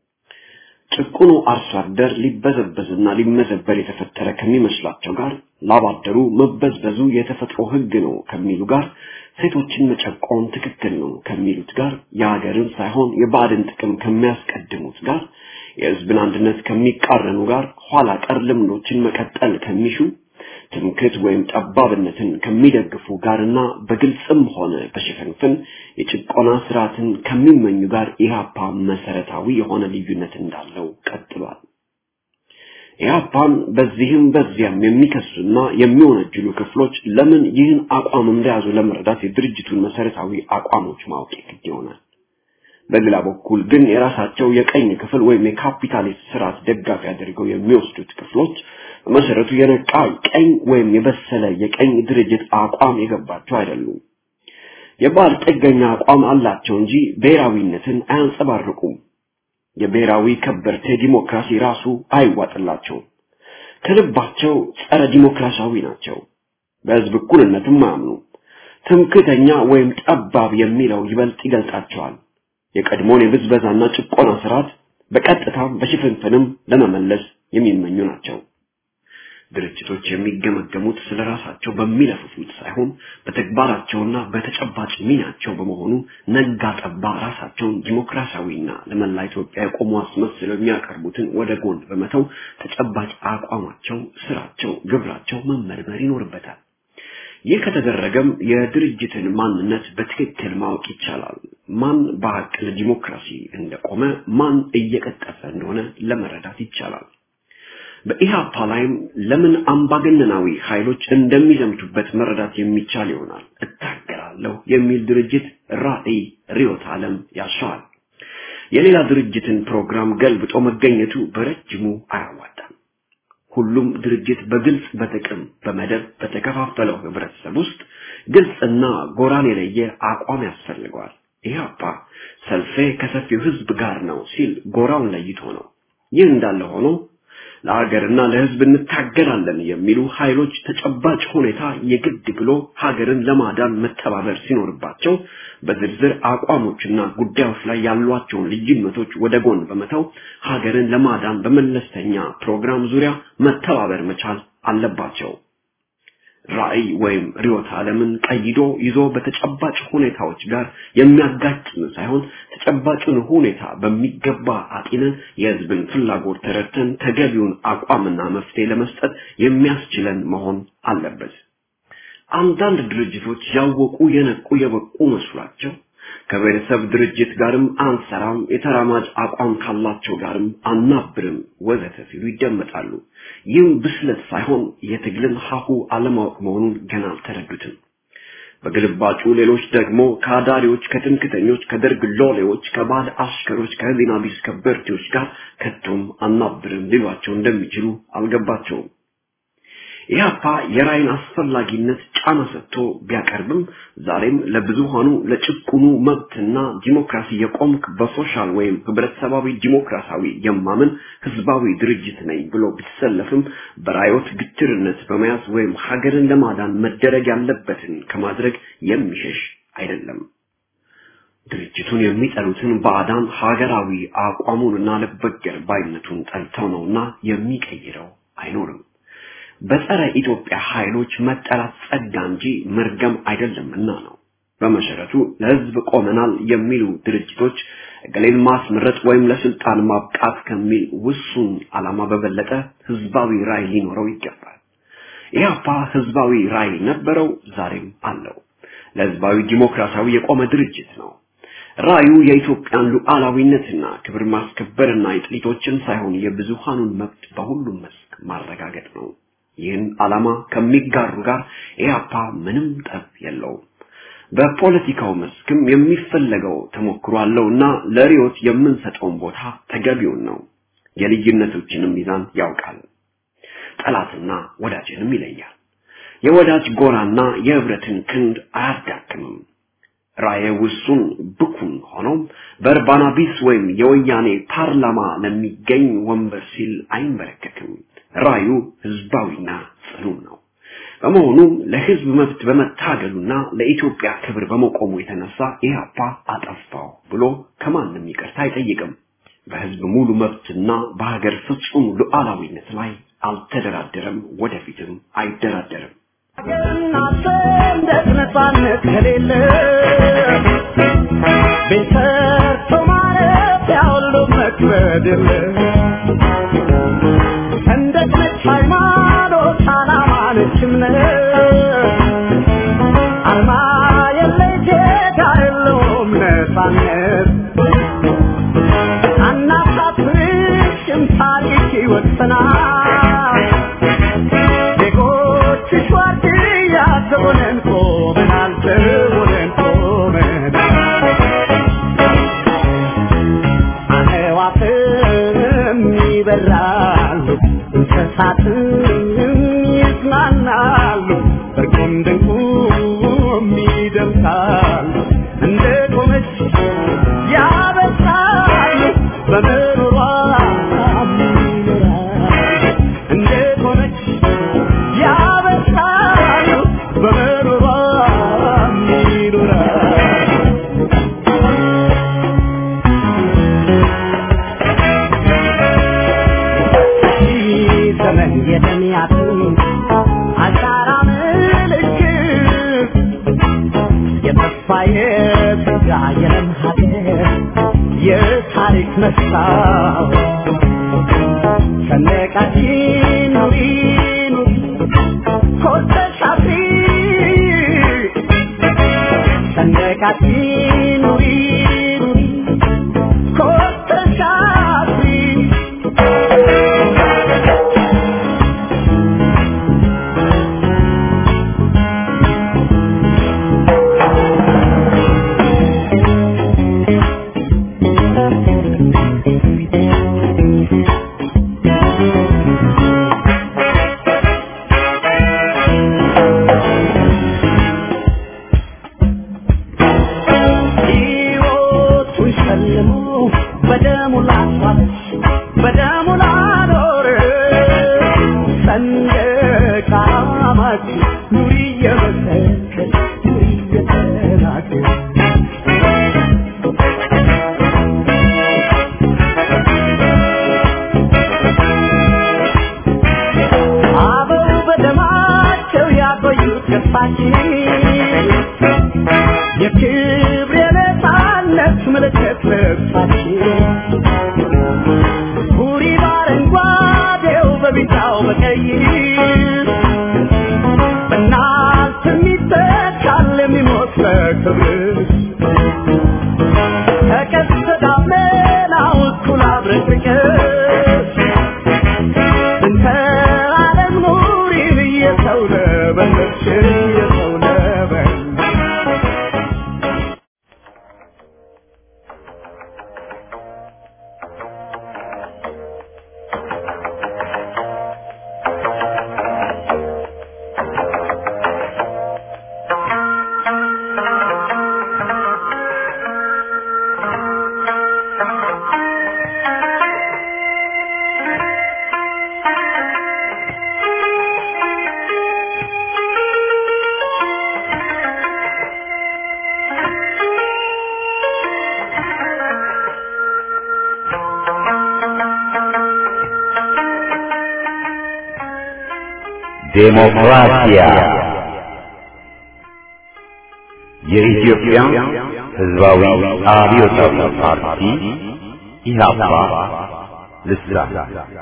ጭቁኑ አርሶ አደር ሊበዘበዝና ሊመዘበር የተፈጠረ ከሚመስላቸው ጋር ላባደሩ መበዝበዙ የተፈጥሮ ህግ ነው ከሚሉ ጋር ሴቶችን መጨቆን ትክክል ነው ከሚሉት ጋር የሀገርን ሳይሆን የባዕድን ጥቅም ከሚያስቀድሙት ጋር የህዝብን አንድነት ከሚቃረኑ ጋር ኋላ ቀር ልምዶችን መቀጠል ከሚሹ ትምክህት ወይም ጠባብነትን ከሚደግፉ ጋርና በግልጽም ሆነ በሽፍንፍን የጭቆና ስርዓትን ከሚመኙ ጋር ኢህአፓ መሰረታዊ የሆነ ልዩነት እንዳለው ቀጥሏል። ኢህአፓን በዚህም በዚያም የሚከሱና የሚወነጅሉ ክፍሎች ለምን ይህን አቋም እንደያዙ ለመረዳት የድርጅቱን መሰረታዊ አቋሞች ማወቅ ግድ ይሆናል። በሌላ በኩል ግን የራሳቸው የቀኝ ክፍል ወይም የካፒታሊስት ስርዓት ደጋፊ አድርገው የሚወስዱት ክፍሎች በመሰረቱ የነቃ ቀኝ ወይም የበሰለ የቀኝ ድርጅት አቋም የገባቸው አይደሉም። የባህል ጥገኛ አቋም አላቸው እንጂ ብሔራዊነትን አያንጸባርቁም። የብሔራዊ ከበርቴ ዲሞክራሲ ራሱ አይዋጥላቸውም። ከልባቸው ጸረ ዲሞክራሲያዊ ናቸው። በህዝብ እኩልነትም አያምኑ። ትምክተኛ ወይም ጠባብ የሚለው ይበልጥ ይገልጣቸዋል። የቀድሞውን የብዝበዛና ጭቆና ስርዓት በቀጥታም በሽፍንፍንም ለመመለስ የሚመኙ ናቸው። ድርጅቶች የሚገመገሙት ስለ ራሳቸው በሚለፍፉት ሳይሆን በተግባራቸውና በተጨባጭ ሚናቸው በመሆኑ ነጋ ጠባ ራሳቸውን ዲሞክራሲያዊና ለመላ ኢትዮጵያ የቆሙ አስመስለው የሚያቀርቡትን ወደ ጎን በመተው ተጨባጭ አቋማቸው፣ ስራቸው፣ ግብራቸው መመርመር ይኖርበታል። ይህ ከተደረገም የድርጅትን ማንነት በትክክል ማወቅ ይቻላል። ማን በሀቅ ለዲሞክራሲ እንደቆመ፣ ማን እየቀጠፈ እንደሆነ ለመረዳት ይቻላል። በኢሃፓ ላይም ለምን አምባገነናዊ ኃይሎች እንደሚዘምቱበት መረዳት የሚቻል ይሆናል። እታገላለሁ የሚል ድርጅት ራዕይ፣ ርዕዮተ ዓለም ያሻዋል። የሌላ ድርጅትን ፕሮግራም ገልብጦ መገኘቱ በረጅሙ አያዋጣም። ሁሉም ድርጅት በግልጽ በጥቅም በመደብ በተከፋፈለው ህብረተሰብ ውስጥ ግልጽና ጎራን የለየ አቋም ያስፈልገዋል። ኢህአፓ ሰልፌ ከሰፊው ህዝብ ጋር ነው ሲል ጎራውን ለይቶ ነው። ይህ እንዳለ ሆኖ ለሀገርና ለህዝብ እንታገላለን የሚሉ ኃይሎች ተጨባጭ ሁኔታ የግድ ብሎ ሀገርን ለማዳን መተባበር ሲኖርባቸው በዝርዝር አቋሞችና ጉዳዮች ላይ ያሏቸውን ልዩነቶች ወደ ጎን በመተው ሀገርን ለማዳን በመለስተኛ ፕሮግራም ዙሪያ መተባበር መቻል አለባቸው። ራዕይ ወይም ርዕዮተ ዓለምን ቀይዶ ይዞ በተጨባጭ ሁኔታዎች ጋር የሚያጋጭን ሳይሆን ተጨባጩን ሁኔታ በሚገባ አጢነን የህዝብን ፍላጎት ተረድተን ተገቢውን አቋምና መፍትሄ ለመስጠት የሚያስችለን መሆን አለበት። አንዳንድ ድርጅቶች ያወቁ የነቁ የበቁ መስሏቸው ከቤተሰብ ድርጅት ጋርም አንሰራም፣ የተራማጅ አቋም ካላቸው ጋርም አናብርም ወዘተ ሲሉ ይደመጣሉ። ይህም ብስለት ሳይሆን የትግልን ሀሁ አለማወቅ መሆኑን ገና አልተረዱትም። በግልባጩ ሌሎች ደግሞ ከአዳሪዎች፣ ከትምክተኞች፣ ከደርግ ሎሌዎች፣ ከባዕድ አሽከሮች፣ ከህሊና ቢስ ከበርቴዎች ጋር ከቶም አናብርም ሊሏቸው እንደሚችሉ አልገባቸውም። ኢህአፓ የራይን አስፈላጊነት ጫና ሰጥቶ ቢያቀርብም ዛሬም ለብዙሃኑ ለጭቁኑ መብትና ዲሞክራሲ የቆምክ በሶሻል ወይም ህብረተሰባዊ ዲሞክራሲያዊ የማምን ህዝባዊ ድርጅት ነኝ ብሎ ቢሰለፍም በራዮት ግትርነት በመያዝ ወይም ሀገርን ለማዳን መደረግ ያለበትን ከማድረግ የሚሸሽ አይደለም። ድርጅቱን የሚጠሉትን ባዕዳን ሀገራዊ አቋሙንና ለበገር ባይነቱን ጠልተው ነውና የሚቀይረው አይኖርም። በጸረ ኢትዮጵያ ኃይሎች መጠላት ጸጋ እንጂ መርገም አይደለምና ነው። በመሰረቱ ለህዝብ ቆመናል የሚሉ ድርጅቶች እገሌን ማስመረጥ ወይም ለስልጣን ማብቃት ከሚል ውሱን ዓላማ በበለጠ ህዝባዊ ራዕይ ሊኖረው ይገባል። ኢህአፓ ህዝባዊ ራዕይ ነበረው፣ ዛሬም አለው። ለህዝባዊ ዲሞክራሲያዊ የቆመ ድርጅት ነው። ራዕዩ የኢትዮጵያን ሉዓላዊነትና ክብር ማስከበርና የጥቂቶችን ሳይሆን የብዙሃኑን መብት በሁሉም መስክ ማረጋገጥ ነው። ይህን ዓላማ ከሚጋሩ ጋር ኢህአፓ ምንም ጠብ የለውም። በፖለቲካው መስክም የሚፈለገው ተሞክሮ አለውና ለሪዮት የምንሰጠውን ቦታ ተገቢውን ነው። የልዩነቶችንም ሚዛን ያውቃል። ጠላትና ወዳጅንም ይለያል። የወዳጅ ጎራና የህብረትን ክንድ አያዳክምም። ራእየ ውሱን ብኩን ሆኖም በእርባና ቢስ ወይም የወያኔ ፓርላማ ለሚገኝ ወንበር ሲል አይንበረከክም። ራዩ ህዝባዊና ጽኑ ነው። በመሆኑም ለህዝብ መብት በመታገሉና ለኢትዮጵያ ክብር በመቆሙ የተነሳ ኢህአፓ አጠፋው ብሎ ከማንም ይቅርታ አይጠይቅም። በህዝብ ሙሉ መብትና በሀገር ፍጹም ሉዓላዊነት ላይ አልተደራደረም፣ ወደፊትም አይደራደርም። እናንተ ነፃነት ከሌለ ቤት ሰርቶ ማለት ያሁሉ መክበድ የለ ሰንደቅ ነች ሃይማኖት፣ ዓላማ ነች እምነት አርማ የለይ ጌታ የለውም ነፃነት አናሳፍርሽም ታሪክ ይወሰናል ዜጎችሽ ዋርድያ ዘቦነን ቆመናል ዘቦነን ቆመናል አዕዋፍም ይበራሉ እንስሳትም ይዝናናሉ እርቁም ድንቁም ይደምሳሉ እንደቆመች ያበሳል በምሮሯ ይኖራል እንደቆመች ያበሳል በምሮሯ ይኖራል ዘመን የተሚያቱ አሻራ ምልክት የተስፋ የጸጋ የለም ሀገር የታሪክ መስታወት ሰንደቃችን ኑሪ ኑሪ ኮርተሽ አፍሪ ሰንደቃችን ኑሪ ኑሪ ኮርተሽ አፍሪ ሕይወቱን ሸልሞ በደሙ ላስዋበች በደሙ ላኖር ሰንደቅ ዓላማችን ኑሪ እየመሰከች ኑሪ እየተናገር አበው በደማቸው ያቆዩት ገፋችን የክብር የነፃነት ምልክት ልብሳችን ቡሪ በአረንጓዴው በቢጫው በቀይ በእናት የሚተካል የሚሞት በክብር ከቀስተ ደመናው እኩል አብረን ፍቅር እንተ ዓለም ኑሪን እየሰው ለበለች እየሰው ለበለች ዴሞክራሲያ የኢትዮጵያ ሕዝባዊ አብዮታዊ ፓርቲ ኢህአፓ ልሳን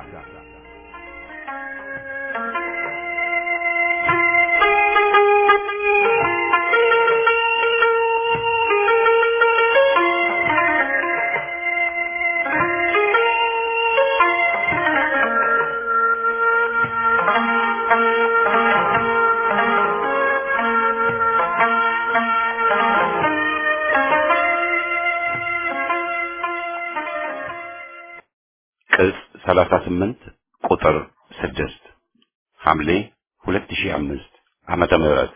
ቅጽ 38 ቁጥር 6 ሐምሌ 2005 ዓመተ ምህረት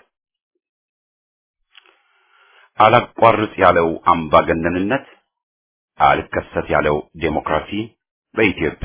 አላቋርጥ ያለው አምባገነንነት አልከሰት ያለው ዴሞክራሲ በኢትዮጵያ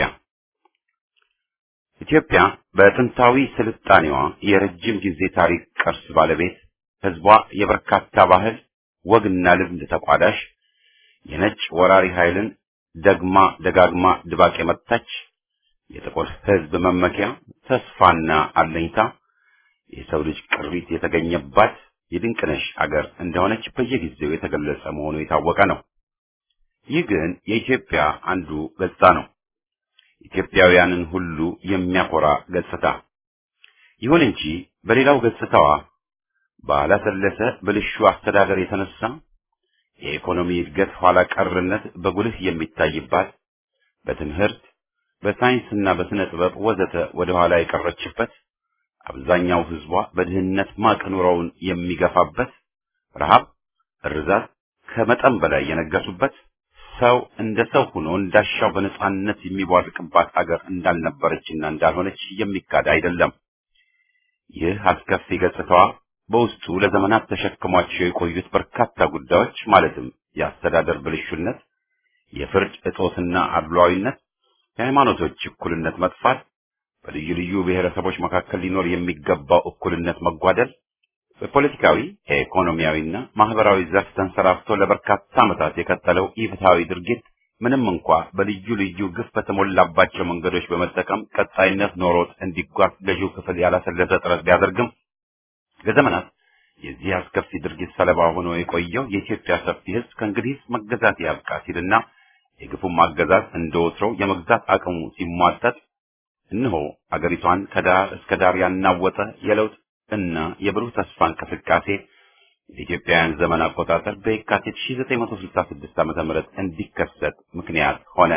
ኢትዮጵያ በጥንታዊ ስልጣኔዋ የረጅም ጊዜ ታሪክ ቅርስ ባለቤት ህዝቧ የበርካታ ባህል ወግና ልምድ ተቋዳሽ የነጭ ወራሪ ኃይልን ደግማ ደጋግማ ድባቅ የመታች የጥቁር ህዝብ መመኪያ ተስፋና አለኝታ የሰው ልጅ ቅሪት የተገኘባት የድንቅነሽ አገር እንደሆነች በየጊዜው የተገለጸ መሆኑ የታወቀ ነው። ይህ ግን የኢትዮጵያ አንዱ ገጽታ ነው። ኢትዮጵያውያንን ሁሉ የሚያኮራ ገጽታ። ይሁን እንጂ በሌላው ገጽታዋ ባላሰለሰ ብልሹ አስተዳደር የተነሳ የኢኮኖሚ እድገት ኋላ ቀርነት በጉልህ የሚታይባት፣ በትምህርት በሳይንስና በስነ ጥበብ ወዘተ ወደ ኋላ የቀረችበት፣ አብዛኛው ህዝቧ በድህነት ማቅ ኑሮውን የሚገፋበት፣ ረሃብ፣ እርዛት ከመጠን በላይ የነገሱበት፣ ሰው እንደ ሰው ሆኖ እንዳሻው በነጻነት የሚቧርቅባት አገር እንዳልነበረችና እንዳልሆነች የሚካድ አይደለም። ይህ አስከፊ ገጽታዋ በውስጡ ለዘመናት ተሸክሟቸው የቆዩት በርካታ ጉዳዮች ማለትም የአስተዳደር ብልሹነት፣ የፍርድ እጦትና አድሏዊነት፣ የሃይማኖቶች እኩልነት መጥፋት፣ በልዩ ልዩ ብሔረሰቦች መካከል ሊኖር የሚገባው እኩልነት መጓደል፣ በፖለቲካዊ ኢኮኖሚያዊና ማህበራዊ ዘርፍ ተንሰራፍቶ ለበርካታ ዓመታት የቀጠለው ኢፍትሐዊ ድርጊት ምንም እንኳ በልዩ ልዩ ግፍ በተሞላባቸው መንገዶች በመጠቀም ቀጣይነት ኖሮት እንዲጓዝ ገዢው ክፍል ያላሰለሰ ጥረት ቢያደርግም ለዘመናት የዚህ አስከፊ ድርጊት ሰለባ ሆኖ የቆየው የኢትዮጵያ ሰፊ ሕዝብ ከእንግዲህ መገዛት ያብቃ ሲልና የግፉም አገዛዝ እንደወትሮው የመግዛት አቅሙ ሲሟጠጥ እነሆ አገሪቷን ከዳር እስከ ዳር ያናወጠ የለውጥ እና የብሩህ ተስፋ እንቅስቃሴ የኢትዮጵያውያን ዘመን አቆጣጠር በየካቲት 1966 ዓ.ም እንዲከሰት ምክንያት ሆነ።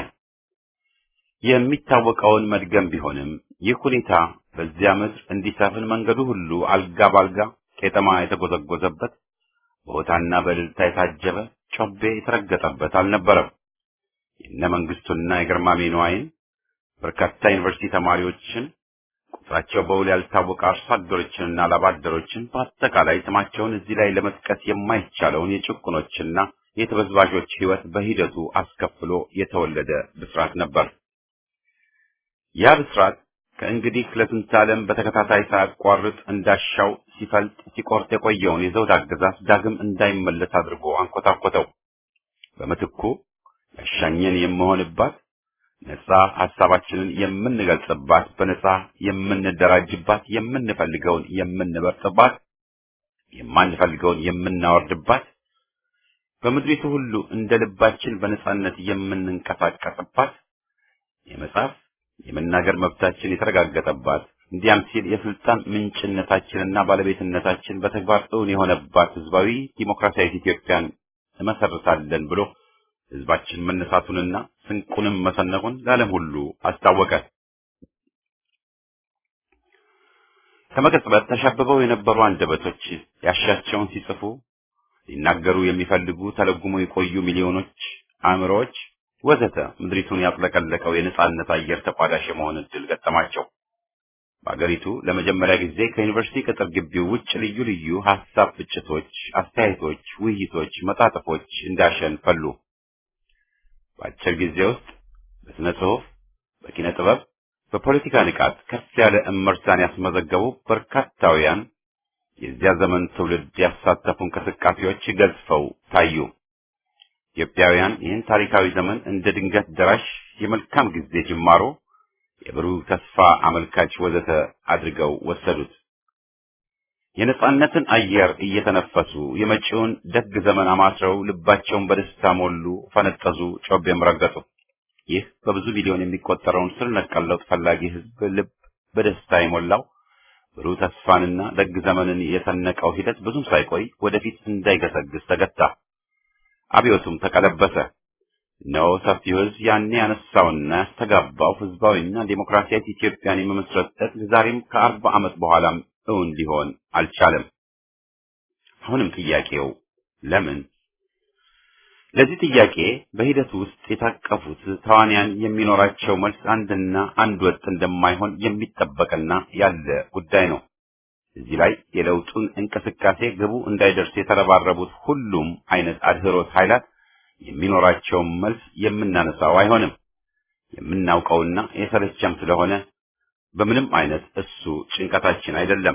የሚታወቀውን መድገም ቢሆንም ይህ ሁኔታ በዚያ ምድር እንዲሰፍን መንገዱ ሁሉ አልጋ ባልጋ ቄጠማ የተጎዘጎዘበት በሆታና በእልልታ የታጀበ ጮቤ የተረገጠበት አልነበረም። የነ መንግስቱና የግርማሜ ነዋይን በርካታ ዩኒቨርሲቲ ተማሪዎችን ቁጥራቸው በውል ያልታወቀ አርሶ አደሮችንና ላባደሮችን በአጠቃላይ ስማቸውን እዚህ ላይ ለመጥቀስ የማይቻለውን የጭቁኖችና የተበዝባዦች ሕይወት በሂደቱ አስከፍሎ የተወለደ ብስራት ነበር። ያ ብስራት ከእንግዲህ ለስንት ዓለም በተከታታይ ሳያቋርጥ እንዳሻው ሲፈልጥ ሲቆርጥ የቆየውን የዘውድ አገዛዝ ዳግም እንዳይመለስ አድርጎ አንኮታኮተው። በምትኩ ያሻኘን የምሆንባት ነጻ ሐሳባችንን የምንገልጽባት፣ በነጻ የምንደራጅባት፣ የምንፈልገውን የምንበርጥባት፣ የማንፈልገውን የምናወርድባት፣ በምድሪቱ ሁሉ እንደ ልባችን በነጻነት የምንንቀሳቀስባት፣ የመጻፍ የመናገር መብታችን የተረጋገጠባት፣ እንዲያም ሲል የስልጣን ምንጭነታችንና ባለቤትነታችን በተግባር እውን የሆነባት ህዝባዊ ዲሞክራሲያዊት ኢትዮጵያን እመሰርታለን ብሎ ህዝባችን መነሳቱንና ስንቁንም መሰነቁን ለዓለም ሁሉ አስታወቀ። ከመቀጽበት ተሻብበው የነበሩ አንደበቶች ያሻቸውን ሲጽፉ ሊናገሩ የሚፈልጉ ተለጉሞ የቆዩ ሚሊዮኖች አእምሮዎች ወዘተ ምድሪቱን ያጥለቀለቀው የነጻነት አየር ተቋዳሽ የመሆን እድል ገጠማቸው። በአገሪቱ ለመጀመሪያ ጊዜ ከዩኒቨርሲቲ ቅጥር ግቢው ውጭ ልዩ ልዩ ሀሳብ ፍጭቶች፣ አስተያየቶች፣ ውይይቶች፣ መጣጥፎች እንዳሸን ፈሉ። በአጭር ጊዜ ውስጥ በስነ ጽሁፍ፣ በኪነ ጥበብ፣ በፖለቲካ ንቃት ከፍ ያለ እመርታን ያስመዘገቡ በርካታውያን የዚያ ዘመን ትውልድ ያሳተፉ እንቅስቃሴዎች ገዝፈው ታዩ። ኢትዮጵያውያን ይህን ታሪካዊ ዘመን እንደ ድንገት ደራሽ የመልካም ጊዜ ጅማሮ፣ የብሩህ ተስፋ አመልካች ወዘተ አድርገው ወሰዱት። የነጻነትን አየር እየተነፈሱ የመጪውን ደግ ዘመን አማትረው ልባቸውን በደስታ ሞሉ፣ ፈነጠዙ፣ ጮቤም ረገጡ። ይህ በብዙ ሚሊዮን የሚቆጠረውን ስር ነቀል ለውጥ ፈላጊ ሕዝብ ልብ በደስታ የሞላው ብሩህ ተስፋንና ደግ ዘመንን የሰነቀው ሂደት ብዙም ሳይቆይ ወደፊት እንዳይገሰግስ ተገታ። አብዮቱም ተቀለበሰ። እነሆ ሰፊው ሕዝብ ያኔ ያነሳውና ያስተጋባው ሕዝባዊና ዴሞክራሲያዊ ኢትዮጵያን የመመስረት ዕቅድ ዛሬም ከአርባ ዓመት በኋላም እውን ሊሆን አልቻለም። አሁንም ጥያቄው ለምን? ለዚህ ጥያቄ በሂደቱ ውስጥ የታቀፉት ተዋንያን የሚኖራቸው መልስ አንድና አንድ ወጥ እንደማይሆን የሚጠበቅና ያለ ጉዳይ ነው። እዚህ ላይ የለውጡን እንቅስቃሴ ግቡ እንዳይደርስ የተረባረቡት ሁሉም አይነት አድህሮት ኃይላት የሚኖራቸውን መልስ የምናነሳው አይሆንም። የምናውቀውና የሰለቸም ስለሆነ በምንም አይነት እሱ ጭንቀታችን አይደለም።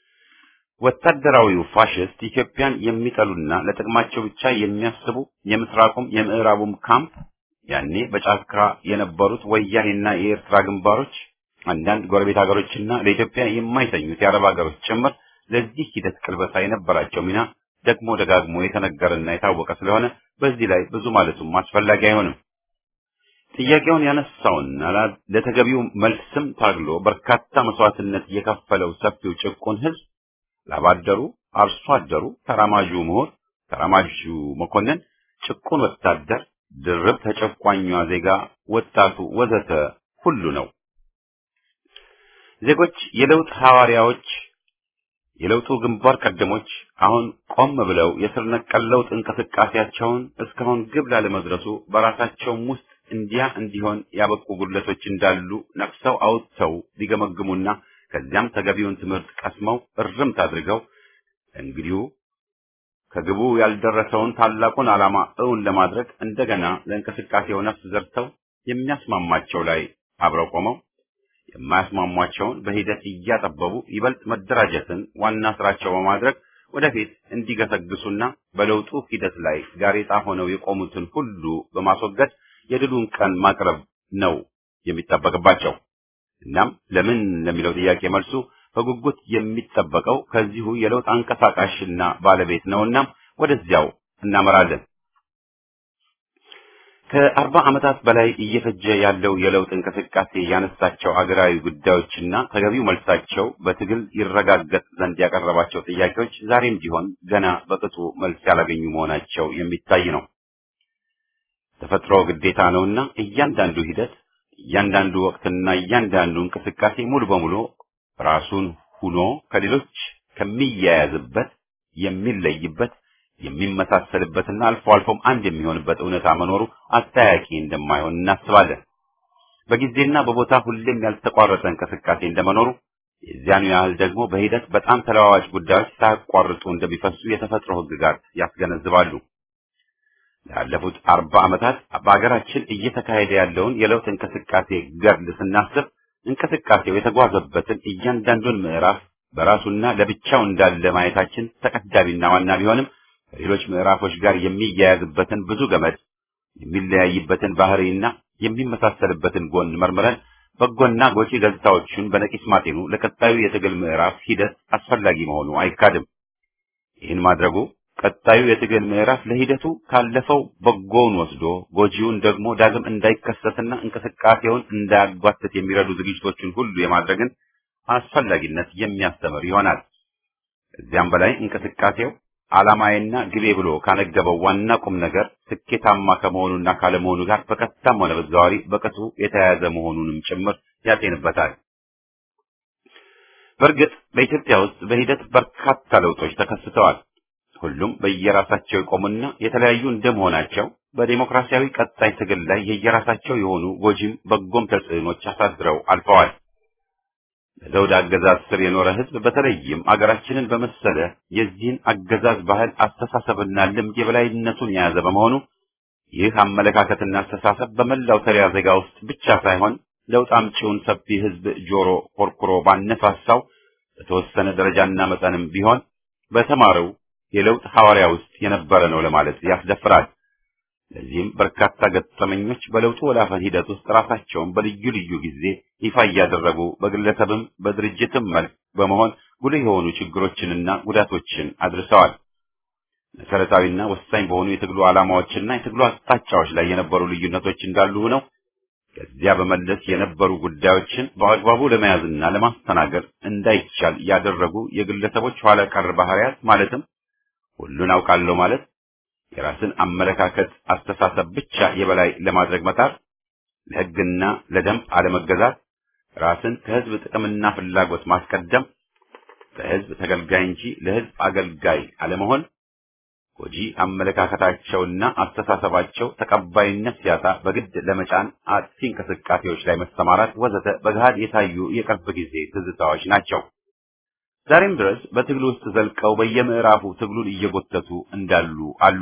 ወታደራዊው ፋሽስት ኢትዮጵያን የሚጠሉና ለጥቅማቸው ብቻ የሚያስቡ የምስራቁም የምዕራቡም ካምፕ ያኔ በጫካ የነበሩት ወያኔና የኤርትራ ግንባሮች አንዳንድ ጎረቤት ሀገሮችና ለኢትዮጵያ የማይተኙት የአረብ ሀገሮች ጭምር ለዚህ ሂደት ቅልበሳ የነበራቸው ሚና ደግሞ ደጋግሞ የተነገረና የታወቀ ስለሆነ በዚህ ላይ ብዙ ማለቱም አስፈላጊ አይሆንም። ጥያቄውን ያነሳውና ለተገቢው መልስም ታግሎ በርካታ መስዋዕትነት የከፈለው ሰፊው ጭቁን ሕዝብ ላባደሩ፣ አርሶ አደሩ፣ ተራማጁ ምሁር፣ ተራማጁ መኮንን፣ ጭቁን ወታደር፣ ድርብ ተጨቋኟ ዜጋ፣ ወጣቱ ወዘተ ሁሉ ነው። ዜጎች የለውጥ ሐዋርያዎች፣ የለውጡ ግንባር ቀደሞች አሁን ቆም ብለው የስር ነቀል ለውጥ እንቅስቃሴያቸውን እስካሁን ግብ ላለመድረሱ በራሳቸውም ውስጥ እንዲያ እንዲሆን ያበቁ ጉድለቶች እንዳሉ ነቅሰው አውጥተው ሊገመግሙና ከዚያም ተገቢውን ትምህርት ቀስመው እርምት አድርገው እንግዲሁ ከግቡ ያልደረሰውን ታላቁን ዓላማ እውን ለማድረግ እንደገና ለእንቅስቃሴው ነፍስ ዘርተው የሚያስማማቸው ላይ አብረው ቆመው የማያስማሟቸውን በሂደት እያጠበቡ ይበልጥ መደራጀትን ዋና ስራቸው በማድረግ ወደፊት እንዲገሰግሱና በለውጡ ሂደት ላይ ጋሬጣ ሆነው የቆሙትን ሁሉ በማስወገድ የድሉን ቀን ማቅረብ ነው የሚጠበቅባቸው። እናም ለምን ለሚለው ጥያቄ መልሱ በጉጉት የሚጠበቀው ከዚሁ የለውጥ አንቀሳቃሽና ባለቤት ነውና ወደዚያው እናመራለን። ከአርባ ዓመታት በላይ እየፈጀ ያለው የለውጥ እንቅስቃሴ ያነሳቸው አገራዊ ጉዳዮችና ተገቢው መልሳቸው በትግል ይረጋገጥ ዘንድ ያቀረባቸው ጥያቄዎች ዛሬም ቢሆን ገና በቅጡ መልስ ያላገኙ መሆናቸው የሚታይ ነው። ተፈጥሮ ግዴታ ነውና እያንዳንዱ ሂደት፣ እያንዳንዱ ወቅትና እያንዳንዱ እንቅስቃሴ ሙሉ በሙሉ ራሱን ሁኖ ከሌሎች ከሚያያዝበት የሚለይበት የሚመሳሰልበትና አልፎ አልፎም አንድ የሚሆንበት እውነታ መኖሩ አጠያቂ እንደማይሆን እናስባለን። በጊዜና በቦታ ሁሌም ያልተቋረጠ እንቅስቃሴ እንደመኖሩ የዚያኑ ያህል ደግሞ በሂደት በጣም ተለዋዋጭ ጉዳዮች ሳያቋርጡ እንደሚፈሱ የተፈጥሮ ሕግጋት ያስገነዝባሉ። ላለፉት አርባ ዓመታት በሀገራችን እየተካሄደ ያለውን የለውጥ እንቅስቃሴ ገድል ስናስብ እንቅስቃሴው የተጓዘበትን እያንዳንዱን ምዕራፍ በራሱና ለብቻው እንዳለ ማየታችን ተቀዳሚና ዋና ቢሆንም ከሌሎች ምዕራፎች ጋር የሚያያዝበትን ብዙ ገመድ የሚለያይበትን ባህሪና የሚመሳሰልበትን ጎን መርምረን በጎና ጎጪ ገጽታዎቹን በነቂስ ማጤኑ ለቀጣዩ የትግል ምዕራፍ ሂደት አስፈላጊ መሆኑ አይካድም። ይህን ማድረጉ ቀጣዩ የትግል ምዕራፍ ለሂደቱ ካለፈው በጎውን ወስዶ ጎጂውን ደግሞ ዳግም እንዳይከሰትና እንቅስቃሴውን እንዳያጓትት የሚረዱ ዝግጅቶችን ሁሉ የማድረግን አስፈላጊነት የሚያስተምር ይሆናል። ከዚያም በላይ እንቅስቃሴው ዓላማዬና ግቤ ብሎ ካነገበው ዋና ቁም ነገር ስኬታማ ከመሆኑና ካለመሆኑ ጋር በቀጥታም ሆነ በተዘዋዋሪ በቅጡ የተያያዘ መሆኑንም ጭምር ያጤንበታል። በእርግጥ በኢትዮጵያ ውስጥ በሂደት በርካታ ለውጦች ተከስተዋል። ሁሉም በየራሳቸው የቆሙና የተለያዩ እንደመሆናቸው በዴሞክራሲያዊ ቀጣይ ትግል ላይ የየራሳቸው የሆኑ ጎጂም በጎም ተጽዕኖች አሳድረው አልፈዋል። በዘውድ አገዛዝ ስር የኖረ ሕዝብ በተለይም አገራችንን በመሰለ የዚህን አገዛዝ ባህል አስተሳሰብና ልምድ የበላይነቱን የያዘ በመሆኑ ይህ አመለካከትና አስተሳሰብ በመላው ተሪያ ዜጋ ውስጥ ብቻ ሳይሆን ለውጥ አምጪውን ሰፊ ሕዝብ ጆሮ ኮርኩሮ ባነሳሳው በተወሰነ ደረጃና መጠንም ቢሆን በተማረው የለውጥ ሐዋርያ ውስጥ የነበረ ነው ለማለት ያስደፍራል። ለዚህም በርካታ ገጠመኞች በለውጡ ወላፈን ሂደት ውስጥ ራሳቸውን በልዩ ልዩ ጊዜ ይፋ እያደረጉ በግለሰብም በድርጅትም መልክ በመሆን ጉልህ የሆኑ ችግሮችንና ጉዳቶችን አድርሰዋል። መሰረታዊና ወሳኝ በሆኑ የትግሉ ዓላማዎችና የትግሉ አቅጣጫዎች ላይ የነበሩ ልዩነቶች እንዳሉ ሆነው ከዚያ በመለስ የነበሩ ጉዳዮችን በአግባቡ ለመያዝና ለማስተናገድ እንዳይቻል ያደረጉ የግለሰቦች ኋላ ቀር ባህሪያት ማለትም ሁሉን አውቃለሁ ማለት የራስን አመለካከት አስተሳሰብ ብቻ የበላይ ለማድረግ መጣር፣ ለሕግና ለደንብ አለመገዛት፣ ራስን ከሕዝብ ጥቅምና ፍላጎት ማስቀደም፣ በሕዝብ ተገልጋይ እንጂ ለሕዝብ አገልጋይ አለመሆን፣ ጎጂ አመለካከታቸውና አስተሳሰባቸው ተቀባይነት ሲያጣ በግድ ለመጫን አጥፊ እንቅስቃሴዎች ላይ መሰማራት ወዘተ በገሃድ የታዩ የቅርብ ጊዜ ትዝታዎች ናቸው። ዛሬም ድረስ በትግሉ ውስጥ ዘልቀው በየምዕራፉ ትግሉን እየጎተቱ እንዳሉ አሉ።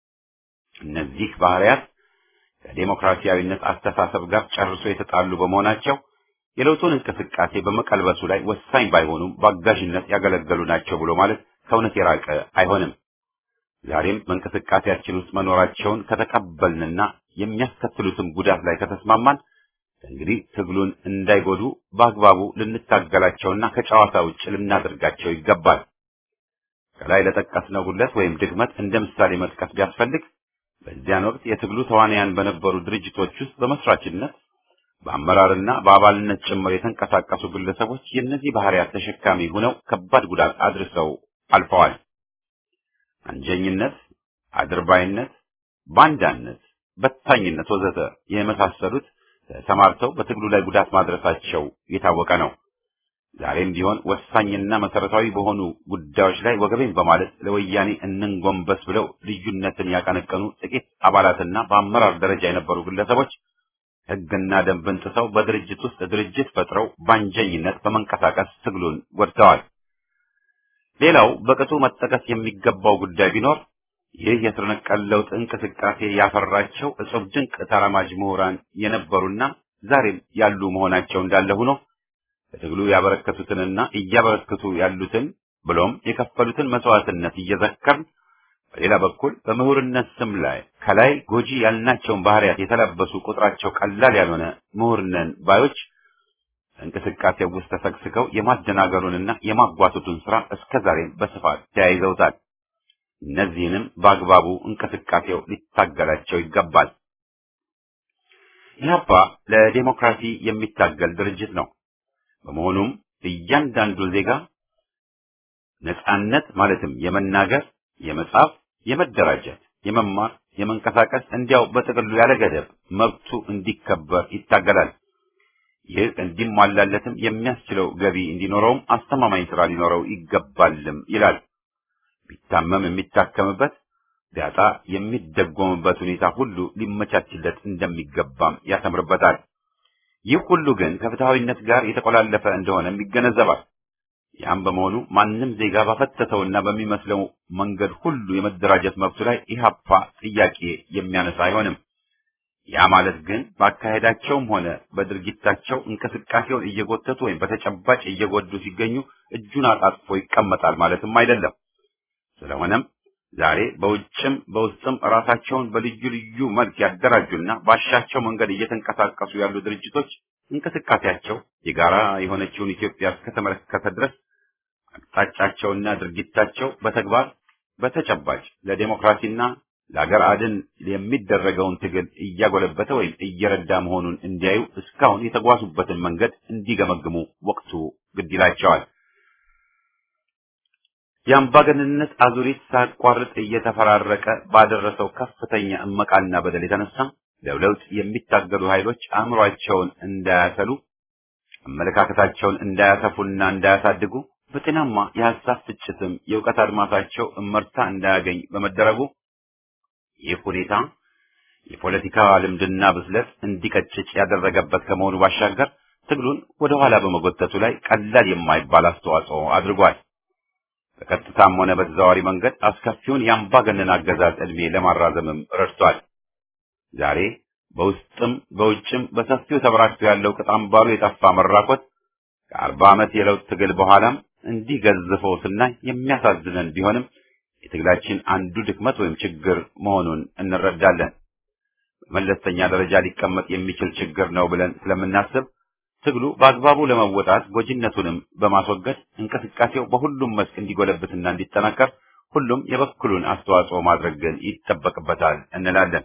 እነዚህ ባህሪያት ከዴሞክራሲያዊነት አስተሳሰብ ጋር ጨርሶ የተጣሉ በመሆናቸው የለውጡን እንቅስቃሴ በመቀልበሱ ላይ ወሳኝ ባይሆኑም በአጋዥነት ያገለገሉ ናቸው ብሎ ማለት ከእውነት የራቀ አይሆንም። ዛሬም በእንቅስቃሴያችን ውስጥ መኖራቸውን ከተቀበልንና የሚያስከትሉትም ጉዳት ላይ ከተስማማን እንግዲህ ትግሉን እንዳይጎዱ በአግባቡ ልንታገላቸውና ከጨዋታ ውጭ ልናደርጋቸው ይገባል። ከላይ ለጠቀስነው ጉድለት ወይም ድክመት እንደ ምሳሌ መጥቀስ ቢያስፈልግ በዚያን ወቅት የትግሉ ተዋናያን በነበሩ ድርጅቶች ውስጥ በመስራችነት በአመራርና በአባልነት ጭምር የተንቀሳቀሱ ግለሰቦች የእነዚህ ባህሪያት ተሸካሚ ሆነው ከባድ ጉዳት አድርሰው አልፈዋል። አንጀኝነት፣ አድርባይነት፣ ባንዳነት፣ በታኝነት ወዘተ የመሳሰሉት ተሰማርተው በትግሉ ላይ ጉዳት ማድረሳቸው የታወቀ ነው። ዛሬም ቢሆን ወሳኝና መሰረታዊ በሆኑ ጉዳዮች ላይ ወገቤን በማለት ለወያኔ እንንጎንበስ ብለው ልዩነትን ያቀነቀኑ ጥቂት አባላትና በአመራር ደረጃ የነበሩ ግለሰቦች ሕግና ደንብን ጥሰው በድርጅት ውስጥ ድርጅት ፈጥረው ባንጀኝነት በመንቀሳቀስ ትግሉን ጎድተዋል። ሌላው በቅጡ መጠቀስ የሚገባው ጉዳይ ቢኖር ይህ የስር ነቀል ለውጥ እንቅስቃሴ ያፈራቸው እጹብ ድንቅ ተራማጅ ምሁራን የነበሩና ዛሬም ያሉ መሆናቸው እንዳለ ሆኖ በትግሉ ያበረከቱትንና እያበረከቱ ያሉትን ብሎም የከፈሉትን መስዋዕትነት እየዘከርን በሌላ በኩል በምሁርነት ስም ላይ ከላይ ጎጂ ያልናቸውን ባህሪያት የተለበሱ ቁጥራቸው ቀላል ያልሆነ ምሁርነን ባዮች እንቅስቃሴው ውስጥ ተሰግስገው የማደናገሩንና የማጓተቱን ስራ እስከዛሬም በስፋት ተያይዘውታል። እነዚህንም በአግባቡ እንቅስቃሴው ሊታገላቸው ይገባል። ኢህአፓ ለዴሞክራሲ የሚታገል ድርጅት ነው። በመሆኑም እያንዳንዱ ዜጋ ነጻነት ማለትም የመናገር፣ የመጻፍ፣ የመደራጀት፣ የመማር፣ የመንቀሳቀስ እንዲያው በጥቅሉ ያለ ገደብ መብቱ እንዲከበር ይታገላል። ይህ እንዲሟላለትም የሚያስችለው ገቢ እንዲኖረውም አስተማማኝ ስራ ሊኖረው ይገባልም ይላል። ቢታመም የሚታከምበት ቢያጣ የሚደጎምበት ሁኔታ ሁሉ ሊመቻችለት እንደሚገባም ያሰምርበታል። ይህ ሁሉ ግን ከፍትሐዊነት ጋር የተቆላለፈ እንደሆነም ይገነዘባል። ያም በመሆኑ ማንም ዜጋ ባፈተተውና በሚመስለው መንገድ ሁሉ የመደራጀት መብቱ ላይ ኢህአፓ ጥያቄ የሚያነሳ አይሆንም። ያ ማለት ግን በአካሄዳቸውም ሆነ በድርጊታቸው እንቅስቃሴውን እየጎተቱ ወይም በተጨባጭ እየጎዱ ሲገኙ እጁን አጣጥፎ ይቀመጣል ማለትም አይደለም። ስለሆነም ዛሬ በውጭም በውስጥም ራሳቸውን በልዩ ልዩ መልክ ያደራጁና ባሻቸው መንገድ እየተንቀሳቀሱ ያሉ ድርጅቶች እንቅስቃሴያቸው የጋራ የሆነችውን ኢትዮጵያ እስከተመለከተ ድረስ አቅጣጫቸውና ድርጊታቸው በተግባር በተጨባጭ ለዴሞክራሲና ለአገር አድን የሚደረገውን ትግል እያጎለበተ ወይም እየረዳ መሆኑን እንዲያዩ እስካሁን የተጓዙበትን መንገድ እንዲገመግሙ ወቅቱ ግድ ይላቸዋል። የአምባገነንነት አዙሪት ሳያቋርጥ እየተፈራረቀ ባደረሰው ከፍተኛ እመቃና በደል የተነሳ ለለውጥ የሚታገሉ ኃይሎች አእምሯቸውን እንዳያሰሉ፣ አመለካከታቸውን እንዳያሰፉና እንዳያሳድጉ፣ በጤናማ የሀሳብ ፍጭትም የእውቀት አድማሳቸው እመርታ እንዳያገኝ በመደረጉ ይህ ሁኔታ የፖለቲካ ልምድና ብስለት እንዲቀጭጭ ያደረገበት ከመሆኑ ባሻገር ትግሉን ወደ ኋላ በመጎተቱ ላይ ቀላል የማይባል አስተዋጽኦ አድርጓል። በቀጥታም ሆነ በተዘዋዋሪ መንገድ አስከፊውን የአምባገነን አገዛዝ ዕድሜ ለማራዘምም ረድቷል። ዛሬ በውስጥም በውጭም በሰፊው ተበራክቶ ያለው ቅጥ አምባሩ የጠፋ መራኮት ከአርባ ዓመት የለውጥ ትግል በኋላም እንዲህ ገዝፈው ስናይ የሚያሳዝነን ቢሆንም የትግላችን አንዱ ድክመት ወይም ችግር መሆኑን እንረዳለን። በመለስተኛ ደረጃ ሊቀመጥ የሚችል ችግር ነው ብለን ስለምናስብ ትግሉ በአግባቡ ለመወጣት ጎጂነቱንም በማስወገድ እንቅስቃሴው በሁሉም መስክ እንዲጎለብትና እንዲጠናከር ሁሉም የበኩሉን አስተዋጽኦ ማድረግ ግን ይጠበቅበታል እንላለን።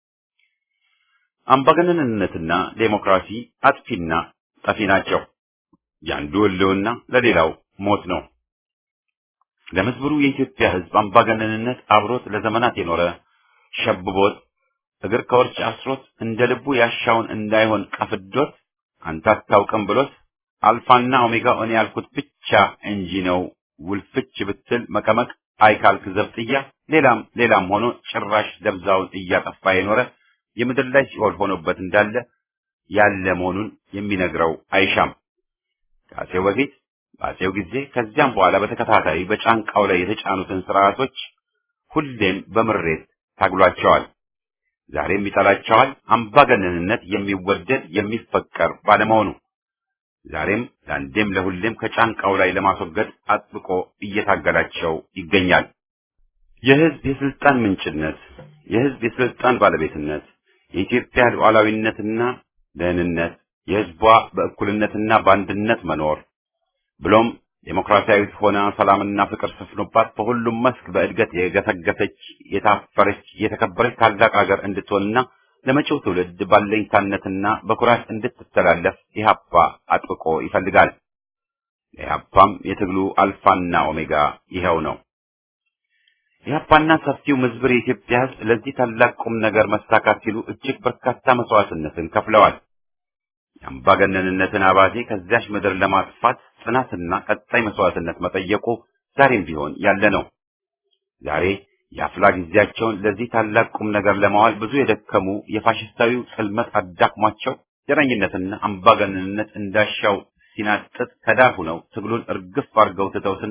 አምባገነንነትና ዴሞክራሲ አጥፊና ጠፊ ናቸው። የአንዱ ሕልውና ለሌላው ሞት ነው። ለምስብሩ የኢትዮጵያ ሕዝብ አምባገነንነት አብሮት ለዘመናት የኖረ ሸብቦት እግር ከወርች አስሮት እንደ ልቡ ያሻውን እንዳይሆን ቀፍዶት አንተ አታውቅም ብሎት አልፋና ኦሜጋ እኔ ያልኩት ብቻ እንጂ ነው ውልፍች ብትል መቀመቅ አይካልክ ዘብጥያ ሌላም ሌላም ሆኖ ጭራሽ ደብዛውን እያጠፋ የኖረ የምድር ላይ ሲኦል ሆኖበት እንዳለ ያለ መሆኑን የሚነግረው አይሻም። ከአፄው በፊት በአፄው ጊዜ ከዚያም በኋላ በተከታታይ በጫንቃው ላይ የተጫኑትን ስርዓቶች ሁሌም በምሬት ታግሏቸዋል። ዛሬም ይጠላቸዋል። አምባገነንነት የሚወደድ የሚፈቀር ባለመሆኑ ዛሬም ለአንዴም ለሁሌም ከጫንቃው ላይ ለማስወገድ አጥብቆ እየታገላቸው ይገኛል። የህዝብ የስልጣን ምንጭነት፣ የህዝብ የስልጣን ባለቤትነት፣ የኢትዮጵያ ሉዓላዊነትና ደህንነት፣ የህዝቧ በእኩልነትና በአንድነት መኖር ብሎም ዴሞክራሲያዊት ሆና ሰላምና ፍቅር ሰፍኖባት በሁሉም መስክ በእድገት የገሰገሰች የታፈረች የተከበረች ታላቅ ሀገር እንድትሆንና ለመጪው ትውልድ ባለኝታነትና በኩራት እንድትተላለፍ ኢህአፓ አጥብቆ ይፈልጋል። ኢህአፓም የትግሉ አልፋና ኦሜጋ ይኸው ነው። ኢህአፓና ሰፊው ምዝብር የኢትዮጵያ ህዝብ ለዚህ ታላቅ ቁም ነገር መሳካት ሲሉ እጅግ በርካታ መስዋዕትነትን ከፍለዋል። የአምባገነንነትን አባዜ ከዚያች ምድር ለማጥፋት ጽናትና ቀጣይ መስዋዕትነት መጠየቁ ዛሬም ቢሆን ያለ ነው። ዛሬ የአፍላ ጊዜያቸውን ለዚህ ታላቅ ቁም ነገር ለማዋል ብዙ የደከሙ የፋሽስታዊው ጽልመት አዳክሟቸው ዘረኝነትና አምባገነንነት እንዳሻው ሲናጥጥ ከዳር ሆነው ትግሉን እርግፍ አድርገው ትተው ስናይ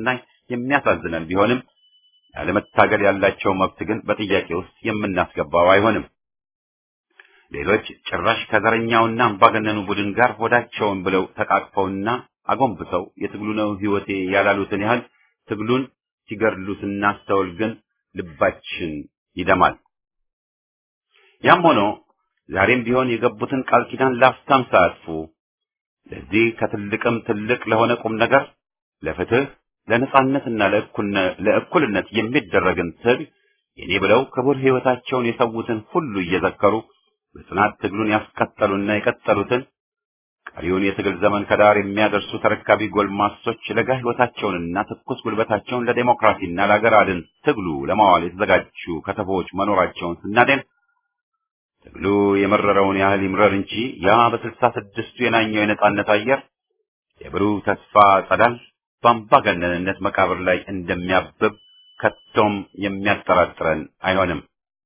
የሚያሳዝነን ቢሆንም ያለመታገል ያላቸው መብት ግን በጥያቄ ውስጥ የምናስገባው አይሆንም። ሌሎች ጭራሽ ከዘረኛውና አምባገነኑ ቡድን ጋር ሆዳቸውን ብለው ተቃቅፈውና አጎንብሰው የትግሉ ነው ሕይወቴ ያላሉትን ያህል ትግሉን ሲገድሉ ስናስተውል ግን ልባችን ይደማል። ያም ሆኖ ዛሬም ቢሆን የገቡትን ቃል ኪዳን ላፍታም ሳያጥፉ ለዚህ ከትልቅም ትልቅ ለሆነ ቁም ነገር ለፍትህ፣ ለነጻነትና ለእኩልነት የሚደረግን ትግል የኔ ብለው ክቡር ሕይወታቸውን የሰዉትን ሁሉ እየዘከሩ በጽናት ትግሉን ያስቀጠሉና የቀጠሉትን ቀሪውን የትግል ዘመን ከዳር የሚያደርሱ ተረካቢ ጎልማሶች ለጋ ሕይወታቸውንና ትኩስ ጉልበታቸውን ለዴሞክራሲና ለአገር አድን ትግሉ ለማዋል የተዘጋጁ ከተፎች መኖራቸውን ስናደን ትግሉ የመረረውን ያህል ይምረር እንጂ ያ በስልሳ ስድስቱ የናኘው የነጻነት አየር የብሩህ ተስፋ ጸዳል በአምባገነንነት መቃብር ላይ እንደሚያብብ ከቶም የሚያጠራጥረን አይሆንም።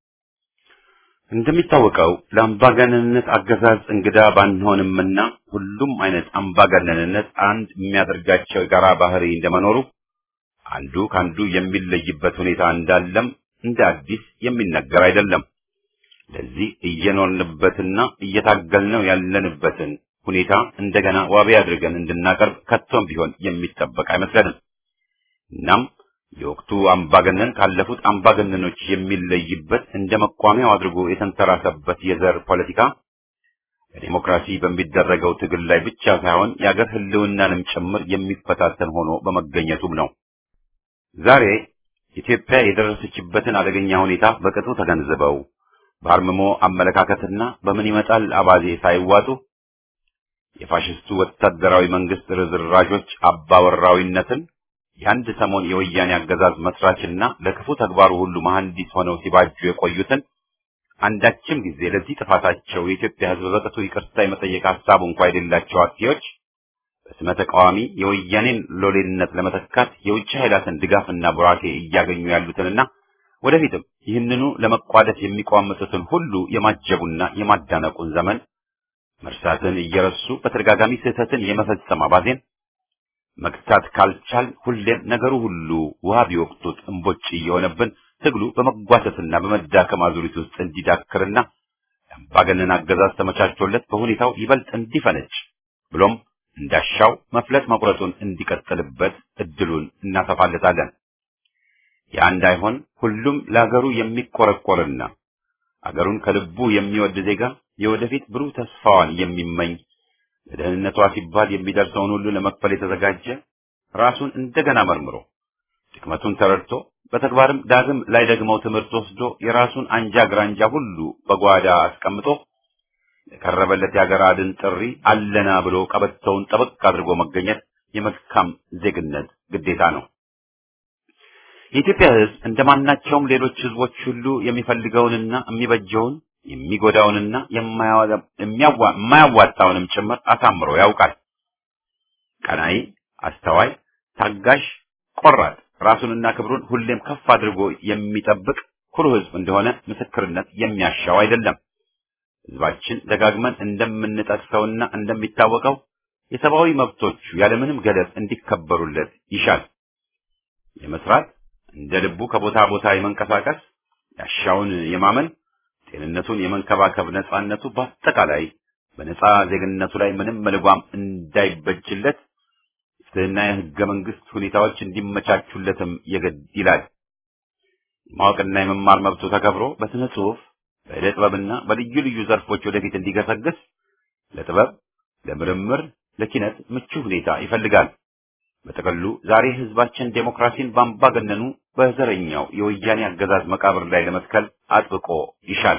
እንደሚታወቀው ለአምባገነንነት አገዛዝ እንግዳ ባንሆንምና ሁሉም አይነት አምባገነንነት አንድ የሚያደርጋቸው የጋራ ባህሪ እንደመኖሩ አንዱ ከአንዱ የሚለይበት ሁኔታ እንዳለም እንደ አዲስ የሚነገር አይደለም። ለዚህ እየኖርንበትና እየታገልነው ያለንበትን ሁኔታ እንደገና ዋቢ አድርገን እንድናቀርብ ከቶም ቢሆን የሚጠበቅ አይመስለንም። እናም የወቅቱ አምባገነን ካለፉት አምባገነኖች የሚለይበት እንደ መቋሚያው አድርጎ የተንተራሰበት የዘር ፖለቲካ በዲሞክራሲ በሚደረገው ትግል ላይ ብቻ ሳይሆን የአገር ሕልውናንም ጭምር የሚፈታተን ሆኖ በመገኘቱም ነው። ዛሬ ኢትዮጵያ የደረሰችበትን አደገኛ ሁኔታ በቅጡ ተገንዝበው በአርምሞ አመለካከትና በምን ይመጣል አባዜ ሳይዋጡ የፋሽስቱ ወታደራዊ መንግስት ርዝራዦች አባወራዊነትን የአንድ ሰሞን የወያኔ አገዛዝ መስራችና ለክፉ ተግባሩ ሁሉ መሐንዲስ ሆነው ሲባጁ የቆዩትን አንዳችም ጊዜ ለዚህ ጥፋታቸው የኢትዮጵያ ሕዝብ በቅጡ ይቅርታ የመጠየቅ ሀሳቡ እንኳ የሌላቸው አጥፊዎች በስመ ተቃዋሚ የወያኔን ሎሌነት ለመተካት የውጭ ኃይላትን ድጋፍና ቡራኬ እያገኙ ያሉትንና ወደፊትም ይህንኑ ለመቋደስ የሚቋምጡትን ሁሉ የማጀቡና የማዳነቁን ዘመን መርሳትን እየረሱ በተደጋጋሚ ስህተትን የመፈጸም አባዜን መግታት ካልቻል ሁሌም ነገሩ ሁሉ ውሃ ቢወቅቱት እምቦጭ እየሆነብን ትግሉ በመጓተትና በመዳከም አዙሪት ውስጥ እንዲዳክርና የአምባገነን አገዛዝ ተመቻችቶለት በሁኔታው ይበልጥ እንዲፈነጭ ብሎም እንዳሻው መፍለጥ መቁረጡን እንዲቀጥልበት እድሉን እናሰፋለታለን። ያ እንዳይሆን ሁሉም ለአገሩ የሚቆረቆርና አገሩን ከልቡ የሚወድ ዜጋ የወደፊት ብሩህ ተስፋዋን የሚመኝ ለደህንነቷ ሲባል የሚደርሰውን ሁሉ ለመክፈል የተዘጋጀ ራሱን እንደገና መርምሮ ድክመቱን ተረድቶ በተግባርም ዳግም ላይ ደግመው ትምህርት ወስዶ የራሱን አንጃ ግራንጃ ሁሉ በጓዳ አስቀምጦ የቀረበለት የአገር አድን ጥሪ አለና ብሎ ቀበቶውን ጠበቅ አድርጎ መገኘት የመልካም ዜግነት ግዴታ ነው። የኢትዮጵያ ሕዝብ እንደማናቸውም ሌሎች ሕዝቦች ሁሉ የሚፈልገውንና የሚበጀውን የሚጎዳውንና የማያዋጣውንም ጭምር አሳምሮ ያውቃል። ቀናይ፣ አስተዋይ፣ ታጋሽ፣ ቆራጥ ራሱንና ክብሩን ሁሌም ከፍ አድርጎ የሚጠብቅ ኩሩ ሕዝብ እንደሆነ ምስክርነት የሚያሻው አይደለም። ሕዝባችን ደጋግመን እንደምንጠቅሰውና እንደሚታወቀው የሰብአዊ መብቶቹ ያለምንም ገደብ እንዲከበሩለት ይሻል። የመስራት እንደ ልቡ ከቦታ ቦታ የመንቀሳቀስ ያሻውን የማመን ጤንነቱን የመንከባከብ ነጻነቱ በአጠቃላይ በነጻ ዜግነቱ ላይ ምንም መልጓም እንዳይበጅለት ፍትህና የህገ መንግስት ሁኔታዎች እንዲመቻቹለትም የግድ ይላል። የማወቅና የመማር መብቱ ተከብሮ በስነ ጽሁፍ፣ በዕደ ጥበብና በልዩ ልዩ ዘርፎች ወደፊት እንዲገሰግስ ለጥበብ፣ ለምርምር፣ ለኪነት ምቹ ሁኔታ ይፈልጋል። በጥቅሉ ዛሬ ህዝባችን ዴሞክራሲን በአምባገነኑ በዘረኛው የወያኔ አገዛዝ መቃብር ላይ ለመትከል አጥብቆ ይሻል።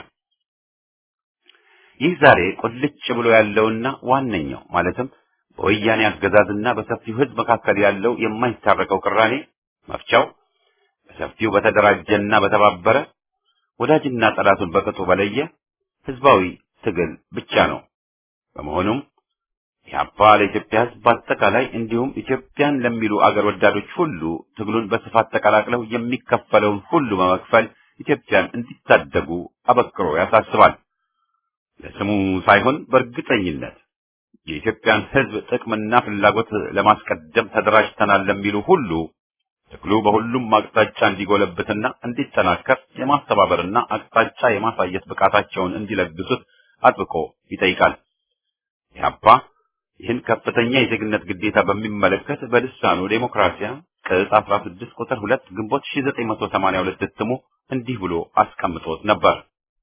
ይህ ዛሬ ቁልጭ ብሎ ያለውና ዋነኛው ማለትም በወያኔ አገዛዝና በሰፊው ህዝብ መካከል ያለው የማይታረቀው ቅራኔ መፍቻው በሰፊው በተደራጀና በተባበረ ወዳጅና ጠላቱን በቅጡ በለየ ህዝባዊ ትግል ብቻ ነው። በመሆኑም ኢህአፓ ለኢትዮጵያ ህዝብ በአጠቃላይ እንዲሁም ኢትዮጵያን ለሚሉ አገር ወዳዶች ሁሉ ትግሉን በስፋት ተቀላቅለው የሚከፈለውን ሁሉ በመክፈል ኢትዮጵያን እንዲታደጉ አበክሮ ያሳስባል። ለስሙ ሳይሆን በእርግጠኝነት የኢትዮጵያን ህዝብ ጥቅምና ፍላጎት ለማስቀደም ተደራጅተናል ለሚሉ ሁሉ ትግሉ በሁሉም አቅጣጫ እንዲጎለብትና እንዲጠናከር የማስተባበርና አቅጣጫ የማሳየት ብቃታቸውን እንዲለግሱት አጥብቆ ይጠይቃል። ኢህአፓ ይህን ከፍተኛ የዜግነት ግዴታ በሚመለከት በልሳኑ ዴሞክራሲያ ቅጽ 16 ቁጥር 2 ግንቦት 1982 እትሙ እንዲህ ብሎ አስቀምጦት ነበር።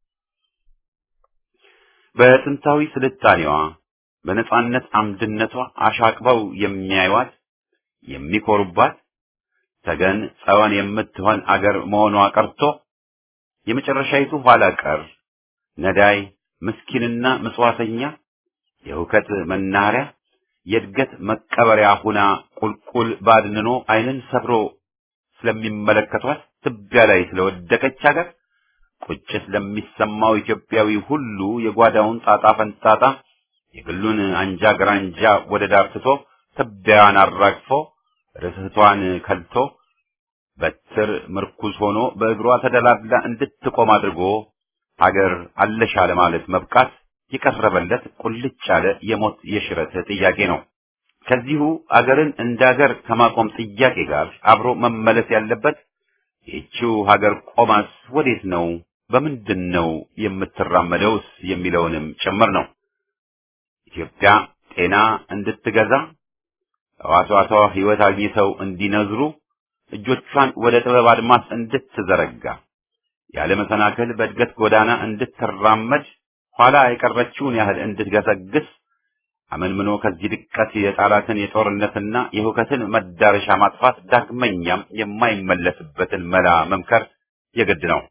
በጥንታዊ ስልጣኔዋ በነጻነት አምድነቷ አሻቅበው የሚያዩዋት የሚኮሩባት ተገን ጸወን የምትሆን አገር መሆኗ ቀርቶ የመጨረሻይቱ ኋላ ቀር ነዳይ ምስኪንና ምጽዋተኛ የሁከት መናኸሪያ የእድገት መቀበሪያ ሁና ቁልቁል ባድንኖ ዓይንን ሰብሮ ስለሚመለከቷት ትቢያ ላይ ስለወደቀች ሀገር ቁጭት ለሚሰማው ኢትዮጵያዊ ሁሉ የጓዳውን ጣጣ ፈንጣጣ የግሉን አንጃ ግራንጃ ወደ ዳር ትቶ ትቢያዋን አራግፎ ርስቷን ከልቶ በትር ምርኩዝ ሆኖ በእግሯ ተደላድላ እንድትቆም አድርጎ አገር አለሻ ለማለት መብቃት የቀረበለት ቁልጭ ያለ የሞት የሽረት ጥያቄ ነው። ከዚሁ አገርን እንደ አገር ከማቆም ጥያቄ ጋር አብሮ መመለስ ያለበት ይህችው ሀገር ቆማስ ወዴት ነው፣ በምንድን ነው የምትራመደውስ የሚለውንም ጭምር ነው። ኢትዮጵያ ጤና እንድትገዛ ሕዋሳቷ ሕይወት አግኝተው እንዲነዝሩ እጆቿን ወደ ጥበብ አድማስ እንድትዘረጋ ያለ መሰናክል በእድገት ጎዳና እንድትራመድ ኋላ የቀረችውን ያህል እንድትገሰግስ አመንምኖ ከዚህ ድቀት የጣላትን የጦርነትና የሁከትን መዳረሻ ማጥፋት ዳግመኛም የማይመለስበትን መላ መምከር የግድ ነው።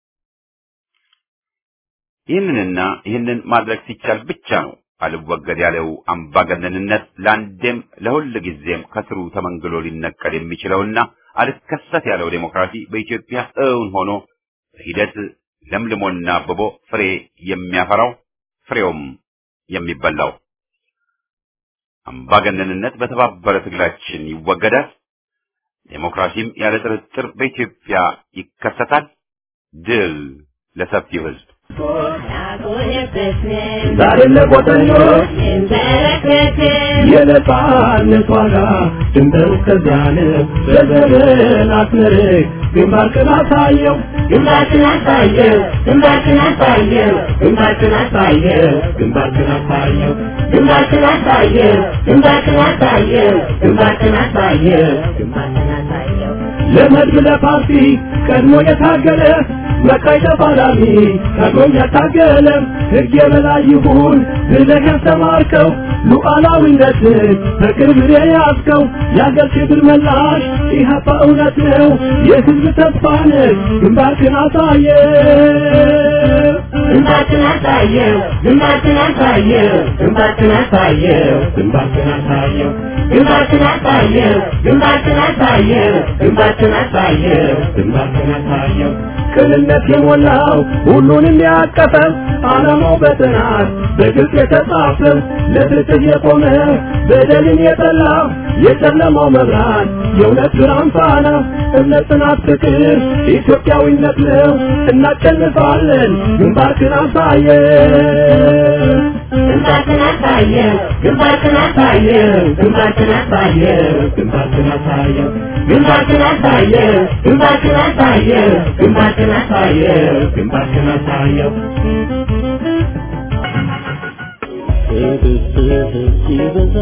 ይህንንና ይህንን ማድረግ ሲቻል ብቻ ነው አልወገድ ያለው አምባገነንነት ለአንዴም ለሁል ጊዜም ከስሩ ተመንግሎ ሊነቀል የሚችለውና አልከሰት ያለው ዴሞክራሲ በኢትዮጵያ እውን ሆኖ በሂደት ለምልሞና አብቦ ፍሬ የሚያፈራው ፍሬውም የሚበላው። አምባገነንነት በተባበረ ትግላችን ይወገዳል። ዴሞክራሲም ያለ ጥርጥር በኢትዮጵያ ይከሰታል። ድል ለሰፊው ሕዝብ። ዛሬ ለቆጠኞች የነጻነት ዋጋ ድንበሩ እስከዚያ ነው። በዘመን አስመርቅ ግንባርክን አሳየው ግንባርክን አሳየው ግንባርክን አሳየው ግንባርክን አሳየው ግንባርክን አሳየው ግንባርክን አሳየው ግንባርክን አሳየው ግንባርክን አሳየው ግንባርክን አሳየው ለመድብ ለፓርቲ ቀድሞ የታገለ መካይ ተፋላሚ ቀድሞ ያታገለ ሕግ የበላይ ይሁን ብለህ ያስተማርከው ሉዓላዊነትን በቅርብ የያዝከው የአገር ክብር መላሽ ኢህአፓ እውነት ነው የሕዝብ ተስፋ ነህ ግንባርክን አሳየ ግንባርክን አሳየው ግንባርክን አሳየው ግንባርክን አሳየው ግንባርክን አሳየው ግንባርክን አሳየው ግንባርክን አሳየው ግንባርክን አሳየው ግንባርክን አሳየው ቅንነት የሞላው ሁሉንም ያቀፈ ዓላማው በጥናት በግልጽ የተጻፈ ለፍትህ የቆመ በደልን የጠላ የጨለማው መብራት የእውነት ብርሃን ፋና እምነት፣ ጽናት፣ ፍቅር ኢትዮጵያዊነት ነው። እናሸንፋለን። ግንባርክን አሳየው ግንባርክን አሳየው ግንባርክን አሳየው ግንባርክን አሳየው ግንባርክን አሳየው ግንባርክን አሳየው ግንባርክን አሳየው ግንባርክን አሳየው ግንባርክን አሳየው ትዕግስትህ ሲበዛ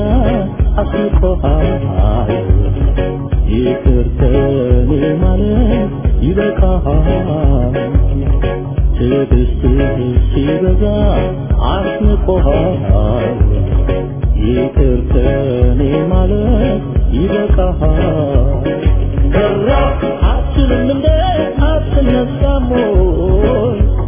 አስቆሃል ይቅር ከኔ ማለት ይበቃሃል ትዕግስትህ ሲበዛ አስንቆሃል ይቅር ከኔ ማለት ይበቃሃል ሰራ አትችልም እንደ አትነሳም ወይ